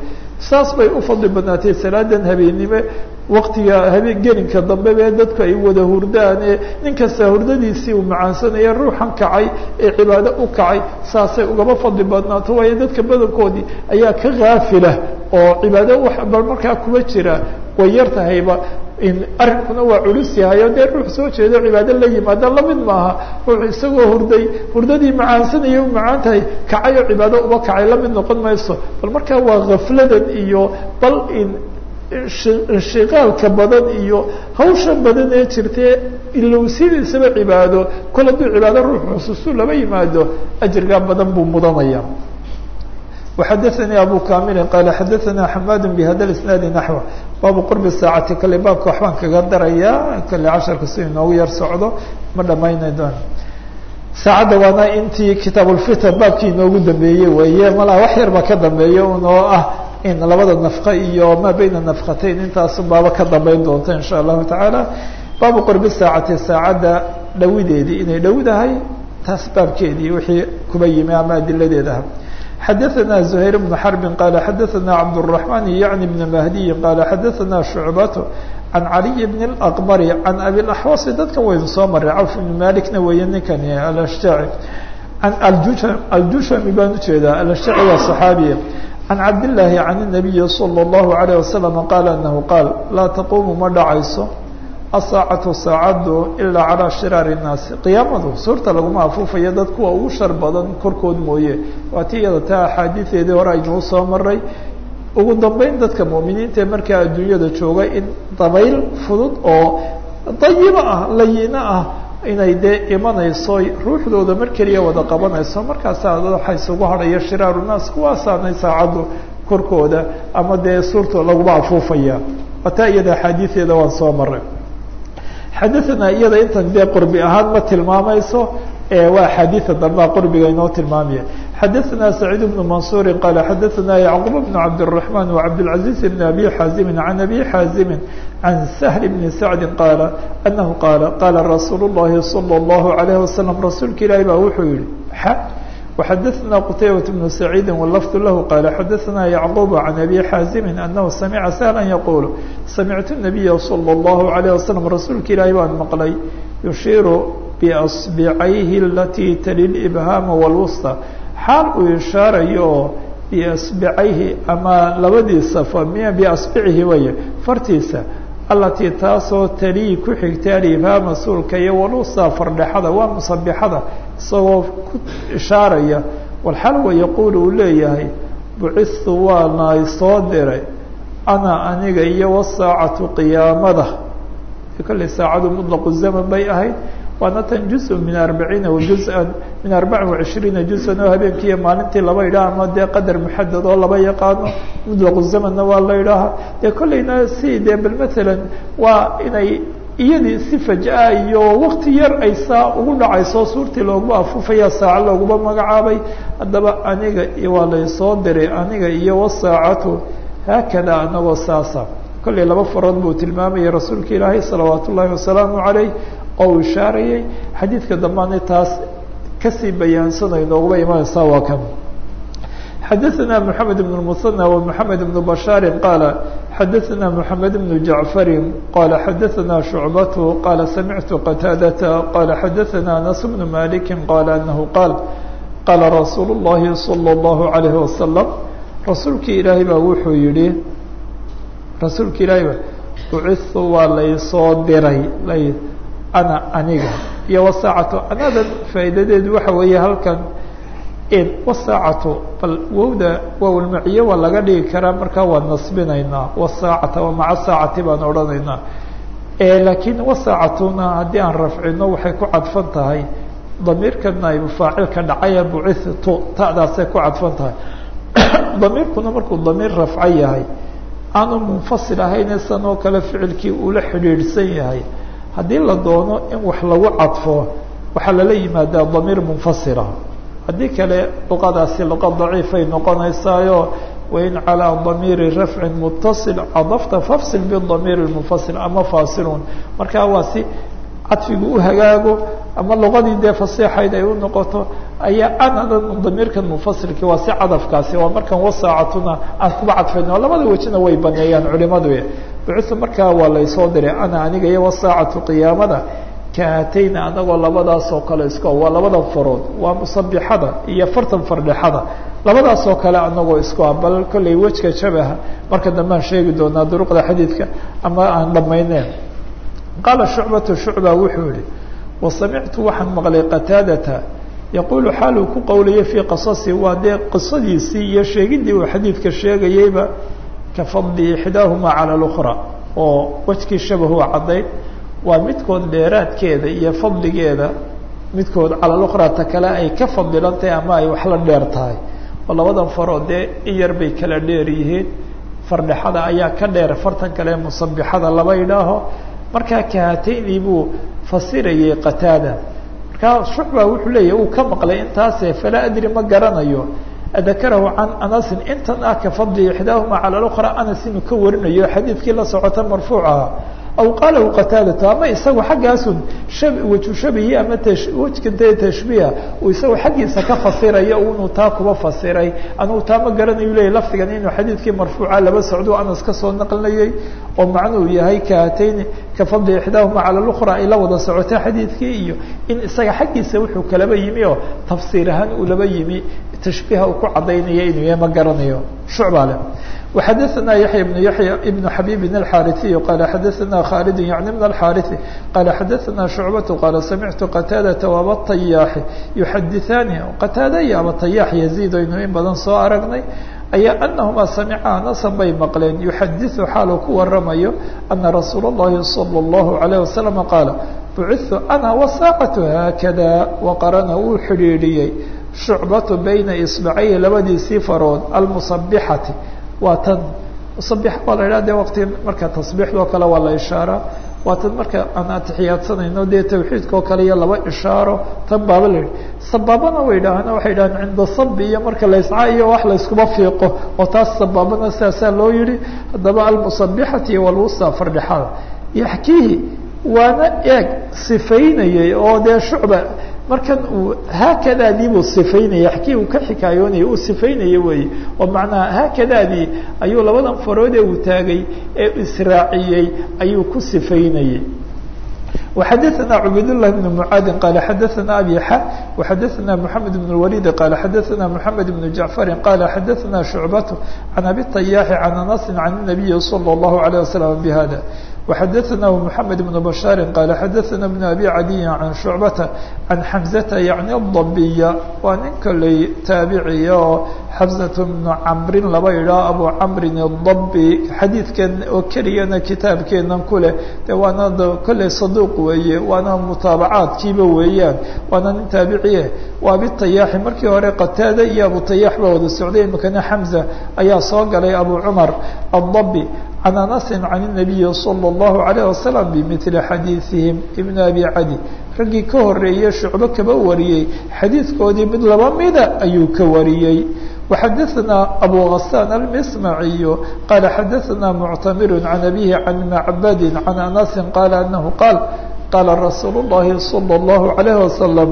saas bay u fadli badnaatay salaadan habeennimo waktiga habeen gelinka dambe bee dadku ay wada hurdaane nin kasta hurdadiisii uu macaansanaya ruuxan kacay ee cibaado u kacay saasay ugaba fadli badnaato waayo dadka badankoodii ayaa ka kaafila oo cibaado wax bal markaa kuma jira way yar tahayba arrinkuna waa culus yahay o dee ruux soo jeedo cibaado la yimaada lamid maaha ruux isagoo hurday hurdadii macaansanaya u macaan tahay kacay oo cibaado uba kacay lamid noqon mayso bal markaa waa kafladan iyo bal in inshiqaalka badan iyo hawsha badan ee jirtee ilowsidiisaba cibaado kol hadduu cibaado ruux xusuustu laba yimaado ajirgaa badan buu mudanaya وxadثnي abو كاmل qال xadثna حmاd بhda الاسناaد نحو baabu qرب sاacati kale baabka waxbaan kaga daraya kale casharka si inoogu yar socdo ma dhamaynay doon saacadda waana intii kitaab الfitr baabkii inoogu dambeeyey weeye malaa wax yar ba ka dambeeya un oo ah in labada نafqe iyo ma beyna نafqatayn intaasu baaba ka dambeyn doonta in shاء الlahu taعaalى baabu qرب saacati saacadda dhawideedii inay dhowdahay taas baabkeedii wixii kuba yimi ama adiladeedaha xdثna زهير بن حرب qال xdثna cبدالرحمن yعnي بن مهدي qال xdثna شعبة عن علي بن الأقبر عن أبي الأحوص dadka waynu soo maray cوف بن مالكna weeye ninkan alشhاعي عن الjushمi baan ujeedaa alشhاعي waa صحاaبي عن cabd اللahi عن النبي صلى الله عليه وسلم qال أنه qاaل laa تquم ma dhacayso asaacatu saacaddu ilaa calaa shiraari الnaasi qiyaamadu suurta laguma afuufayo dad kuwa ugu shar badan korkood mooye waa ti iyada taa axaadiideedii hore aynuu soo maray ugu dambeyn dadka mu'miniinta ee markaa adduunyada jooga in dabayl fudud oo dayibo ah layino ah inay dee imanayso ruuxdooda mar keliya wada qabanayso markaasaa waxa isugu hadhaya shiraaru naas kuwaasaanay saacaddu korkooda ama dee suurta laguma afuufaya waa taa iyada axaadiideeda waan soo maray xadaثna iyada intan dee qurbi ahaan ma tilmaamayso waa axaadiia dambea qurbiga inoo tilmaamaya xadaثna سacيid بن maنصuuri qala xadaثna yعqوب بن cabdالرحمن وcabdالعaزيز بن أbي xاazimi عan أbي xاazimi عan سهل بن سacdi qاala أنahu qaala qala rasuul الlahi صلى الlaه عليه وasلم rasuulka ilaahi baa wuxuu yihi وxadثna qتayبة بن سعيid واللفظ lah qال xadثna يعقوب عن أbي xاazimi أنه سمعa سهلا يقول سمعت النبي صلى الله عليه وسلم rasuulka ilaahi baan maqlay يuشhiiru بأصبعayhi اlatي tali الإبهاam والوسطى xaal uu ishaarayo oo بأصبعayhi ama labadiisa بأصبعihi way fartiisa alatii taasoo talii ku xigta alibhaama suulka iyo walusa fardhexada waa musabixada isagoo ku ishaaraya walxalwa yaquul uu leeyahay bucistu waana soo diray ana aniga iyo wasaacatu qiyaamada kolley saacadu muطlaqu zaman bay ahayd waana tan juz min arbaciina wajuzan min arbacin وacishriina juzan oo habeenkiiyo maalintii laba yidhaha ama dee qadar muxadad oo laba yaqaano mutlaqu zamanna waa la yidhaaha dee kolleyna si dee bal matalan waa inay iyadii si fajaa iyo wakti yar ay saa ugu dhacayso suurtii looguma afuufaya saaco looguma magacaabay haddaba aniga waa laysoo diray aniga iyo wasaacatu haakada anagoo saasa kolley laba farood buu tilmaamayay rasuulka ilaahay salawaat ullaahi wasalaamu calayh oo uu ishaarayay xadiidka dambaana taas kasii bayaansanay nooguba imanaysaa waa kan xadaثna mحamed بن المثنى ومحamed بن بشhاaر qاaل xadaثna محamed بن جaعفر qال xadaثna شhuعبة qال سمعت qتاadة qال xadaثna أنس بن مالك qال أنه qاaل qاla رasuuل اللhi صلى الله عليه وسلم rasuulki ilaahay baa wuxuu yihi rasuulka ilaahay ba uciثu waa laysoo diray ana aniga iyo wasaacatu anadan faa'iidadeedu waxa weeye halkan wasaacatu bal wowda waawlmaciye waa laga dhigi karaa markaa waa nasbinaynaa wasaacata wa maca saacati baan odhanaynaa laakiin wasaacatuna haddii aan rafcino waxay ku cadfan tahay damiirka naybu faacilka dhacaya bucitu ta'daasay ku cadfan tahay damiirkuna markuu damiir rafco yahay aanu munfasil ahayn san oo kale ficilkii uula xidhiidhsan yahay haddii la doono in wax lagu cadfo waxaa lala yimaadaa damiir munfasila haddii kale luqadaasi luqa daciifay noqonaysaayo wain calىa damiiri rafcin mutaصil cadafta fafsil bidamiir munfasil ama fasilun markaa waa si cadfigu u hagaago ama luqadii dee fasiixayd ay u noqoto ayaa anadan damiirkan mufasilkii waa si cadafkaasi waa markan wasaacatuna aan kuba cadfayno labada wejina way baneeyaan culimadu bucutha markaa waa laysoo diray ana aniga iyo wasaacatu qiyaamada kaatayna anagoo labadaas oo kale isko waa labada farood waa musabixada iyo fartan fardhexada labadaas oo kale anagoo isku ah bal kollay wejka shabaha marka dambe aan sheegi doonaa duruqda xadiidka ama aan dhammayneen qaala shucbatu shucba wuxuu yihi wasamictu waxaan maqlay qataadata yaquulu xaaluu ku qowlayay fii qasasi waa dee qisadiisii iyo sheegidii uu xadiidka sheegayeyba ka fadli ixdaahumaa cala اlأkhra oo wejkii shabahu caddayd waa midkood dheeraadkeeda iyo fadligeeda midkood cala lukhra ta kale ay ka fadilan tahay ama ay wax la dheer tahay oo labadan farood dee in yar bay kala dheer yihiin fardhexada ayaa ka dheer fartan kale musabixada laba idhaaho markaa kahatayni buu fasirayay qataada markaa shucba wuxuu leeyahy uu ka maqlay intaase falaa adri ma garanayo adakarahu can anasin intan ah ka fadli ixdaahuma cala lukhra anas inuu ka warinayo xadiidkii la socota marfuucaha aw qaalahu qataadatu ama isagu xaggaasun waju shabihi ama wejkante tashbiiha uu isagu xaggiisa ka fasirayo inuu taa kuba fasiray anugu taa ma garanayu leyahy lafdigan inuu xadiidkii marfuuca laba socdo anas kasoo naqlinayay oo macnuhu yahay kaatayni ka fadli ixdaahuma cala lukhra ay la wada socota xadiidkii iyo in isaga xaggiisa wuxuu kalaba yimi oo tafsiir ahaan uu laba yimi tashbiiha uu ku cadaynaya inuu yahay ma garanayo shucba leh وxadثna yaحyى بن yaحyى بن xabيb الxاriثي qال xadثna khالد yعnي بن الxاriث qال xadثna شhuعبة qال samعtu qتاadة وabالطyاح يxadiثani qتاada iyo abaطyاح يزيد aynu in badan soo aragnay ayaa أنahma samca nasan bay maqleen يxadiث xaaluu ku waramayo أna rasuul الlahi صلى الlaه عليه وسلم qاaل bعثtu أna وsاacة haakada وqarana wuu xidhiidhiyey شhuعbaة bayna iصبعayhi labadiisii farood almuصabixati waa tan musabix waa la idhaha de waqti marka tasbiixdoo kale waa la ishaaraa waa tan marka aan atixiyaadsanayno dee tawxiidka oo kale iyo laba ishaaro tan baaba la yihi sabaabana way idhaahana waxay idhahaan cinda sabi iyo marka laysca iyo wax layskuba fiiqo oo taas sabaabana sidaasaa loo yihi haddaba almusabixati walwusta fardhexada yaxkiihi waana eeg sifaynayay oo dee shucba markan uu haakadaadii buu sifaynaya xkii uu ka xikaayoonaya uu sifaynaya weeye oo macnaha haakadaadii ayuu labadan farood ee uu taagay ee israaciyey ayuu ku sifaynayay وxadثna cbaydاللh بن معاad qال xadثna أbي x وxadثna محamed بن الوليد qال xadثna محamed بن جعفر qال xadثna شhuعبة عن أbي الطyاح عن أنس عن النبي صلى الله عليه وسلم بhذا وxadثna محamed بن بشhاaر qال xadثna بن أbي عadي عن شhuعبة عن حمزة yعnي الضبية waa nin koley taaبiciya oo xمزة بن cمrin laba idhaa abu cمrin الضبي xadiidkan oo keliyana kitaabkeenan ku leh de waana kolley صaduq weeye waana mutaabacaadkiiba weeyaan waana nin taabiciye waa abiطayaaxi markii hore qataada iyo abuطayaax ba wada socday imikana xمزة ayaa soo galay abu cmar الضبي عن أنس عن النبي صلى الله عليه وسلم بمثل xadيiثiهiم بن أbي عadي raggii ka horeeye shucbo kaba wariyey xadiidkoodii mid laba mida ayuu ka wariyey وxadثna أbو غسان المسمعي qال xadثna معتمر عن أبيه عن معبد عن أنس قال أنه قال qال رsuuل اللhi صلى الله عليه وسلم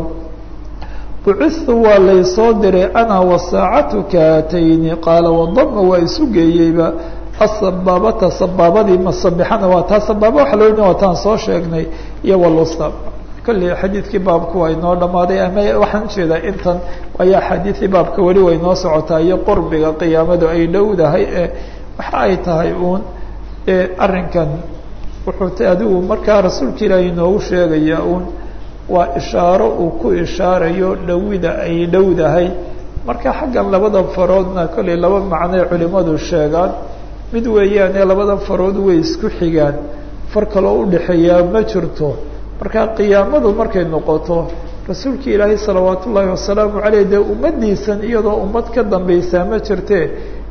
buciثtu waa laysoo diray أna وsاacatu kaatayni qaala وdma waa isu geeyeyba asabaabata sabaabadii masabixana waa taa sabaaba waxa loo yidhi waa taan soo sheegnay iyo walusta kolley xadiidkii baabku waa inoo dhammaaday ama waxaan ujeedaa intan ayaa axaadiidii baabka weli way noo socotaa iyo qurbiga qiyaamadu ay dhowdahay ee waxa ay tahay uun arrinkan wuxuu t adigu markaa rasuulka ilaahi inoogu sheegaya uun waa ishaaro uu ku ishaarayo dhowida ay dhowdahay marka xaggan labada faroodna kolley laba macnoy culimadu sheegaan mid weeyaane labada farood way isku xigaan far kaloo udhexeeyaa ma jirto marka qiyaamadu markay noqoto rasuulka ilaahay salawaat ullaahi wasalaamu caleyh dee ummadiisan iyadoo ummad ka dambaysaa ma jirte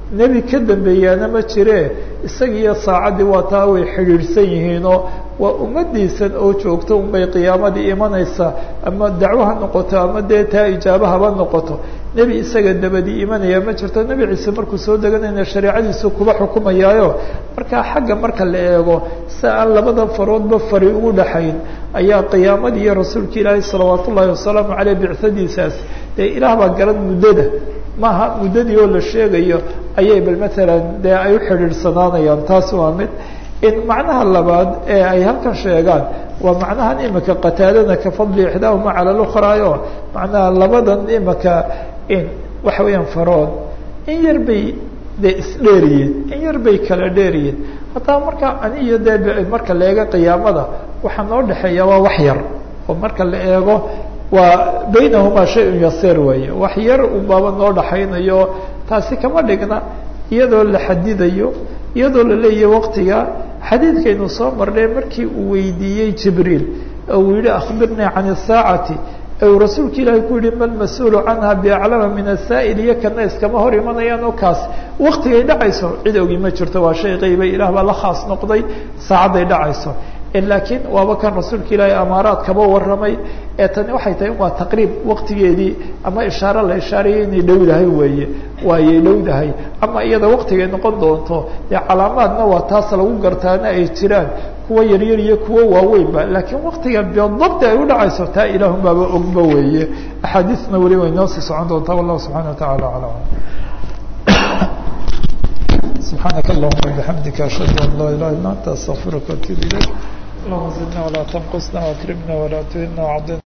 nebi ka dambeeyaana ma jire isaga iyo saacaddii waa taa way xidhiidhsan yihiinoo waa ummadiisan oo joogto unbay qiyaamadii imanaysaa ama dacwo ha noqoto ama dee taa ijaaba haba noqoto nebi isaga dabadii imanaya ma jirto nebi ciise markuu soo deganayna shareecadiisu kuba xukumayaayo markaa xagga marka la eego si aan labada faroodba fari ugu dhaxayn ayaa qiyaamadii iyo rasuulka ilaahi salawaat ullaahi wasalaamu caleyh bicadiisaas dee ilaah baa garan muddada maaha muddadii oo la sheegayo ayay bal matalan dee ay u xidhiidhsanaanayaan taas waa mid in macnaha labaad ee ay halkan sheegaan waa macnahan imika qataadada ka fadli ixdaahuma cala lukraayo macnaha labadan imika in waxa weeyaan farood in yar bay dee isdheeriyeen in yar bay kala dheeriyeen haddaba markaa ani iyo dee marka la eego qiyaamada waxaa noo dhexeeya waa wax yar oo marka la eego waa baynahumaa shay-un yasiir weeye wax yar unbaaba noo dhaxaynayo taasi kama dhigna iyadoo la xadidayo iyadoo la leeyahay waqtiga xadiidkaynu soo marnay markii uu weydiiyey jibriil oo uu yihi akhbirnii can isaacati u rasuulka ilaahay ku yihi mal mas-uulu canha biaclama min asaa'il iyo kana iskama hor imanayaan oo kaas waktigay dhacayso cid ogi ma jirto waa shay qayba ilaah baa la khaas noqday saacadday dhacayso laakiin waaba kan rasuulka ilaahay amaaraad kaba warramay ee tani waxay tahay waa taqriib waqtigeedii ama ishaare la ishaarayay inay dhowdahay weeye waayay dhowdahay ama iyada waqtigay noqon doonto dee calaamaadna waa taas lagu gartaana ay jiraan kuwa yaryar iyo kuwa waaweynba laakiin waqtiga bidabti ay udhacayso taa ilaahun baaba ogba weeye axaadiisna weli way noo sii socon doontaa wallahu subxana wa tacala alam سبحانك اللهم وبحمدك أشهد أن لا إله إلا أنت أستغفرك وأتوب إليك اللهم زدنا ولا تنقصنا وأكرمنا ولا تهنا وعضنا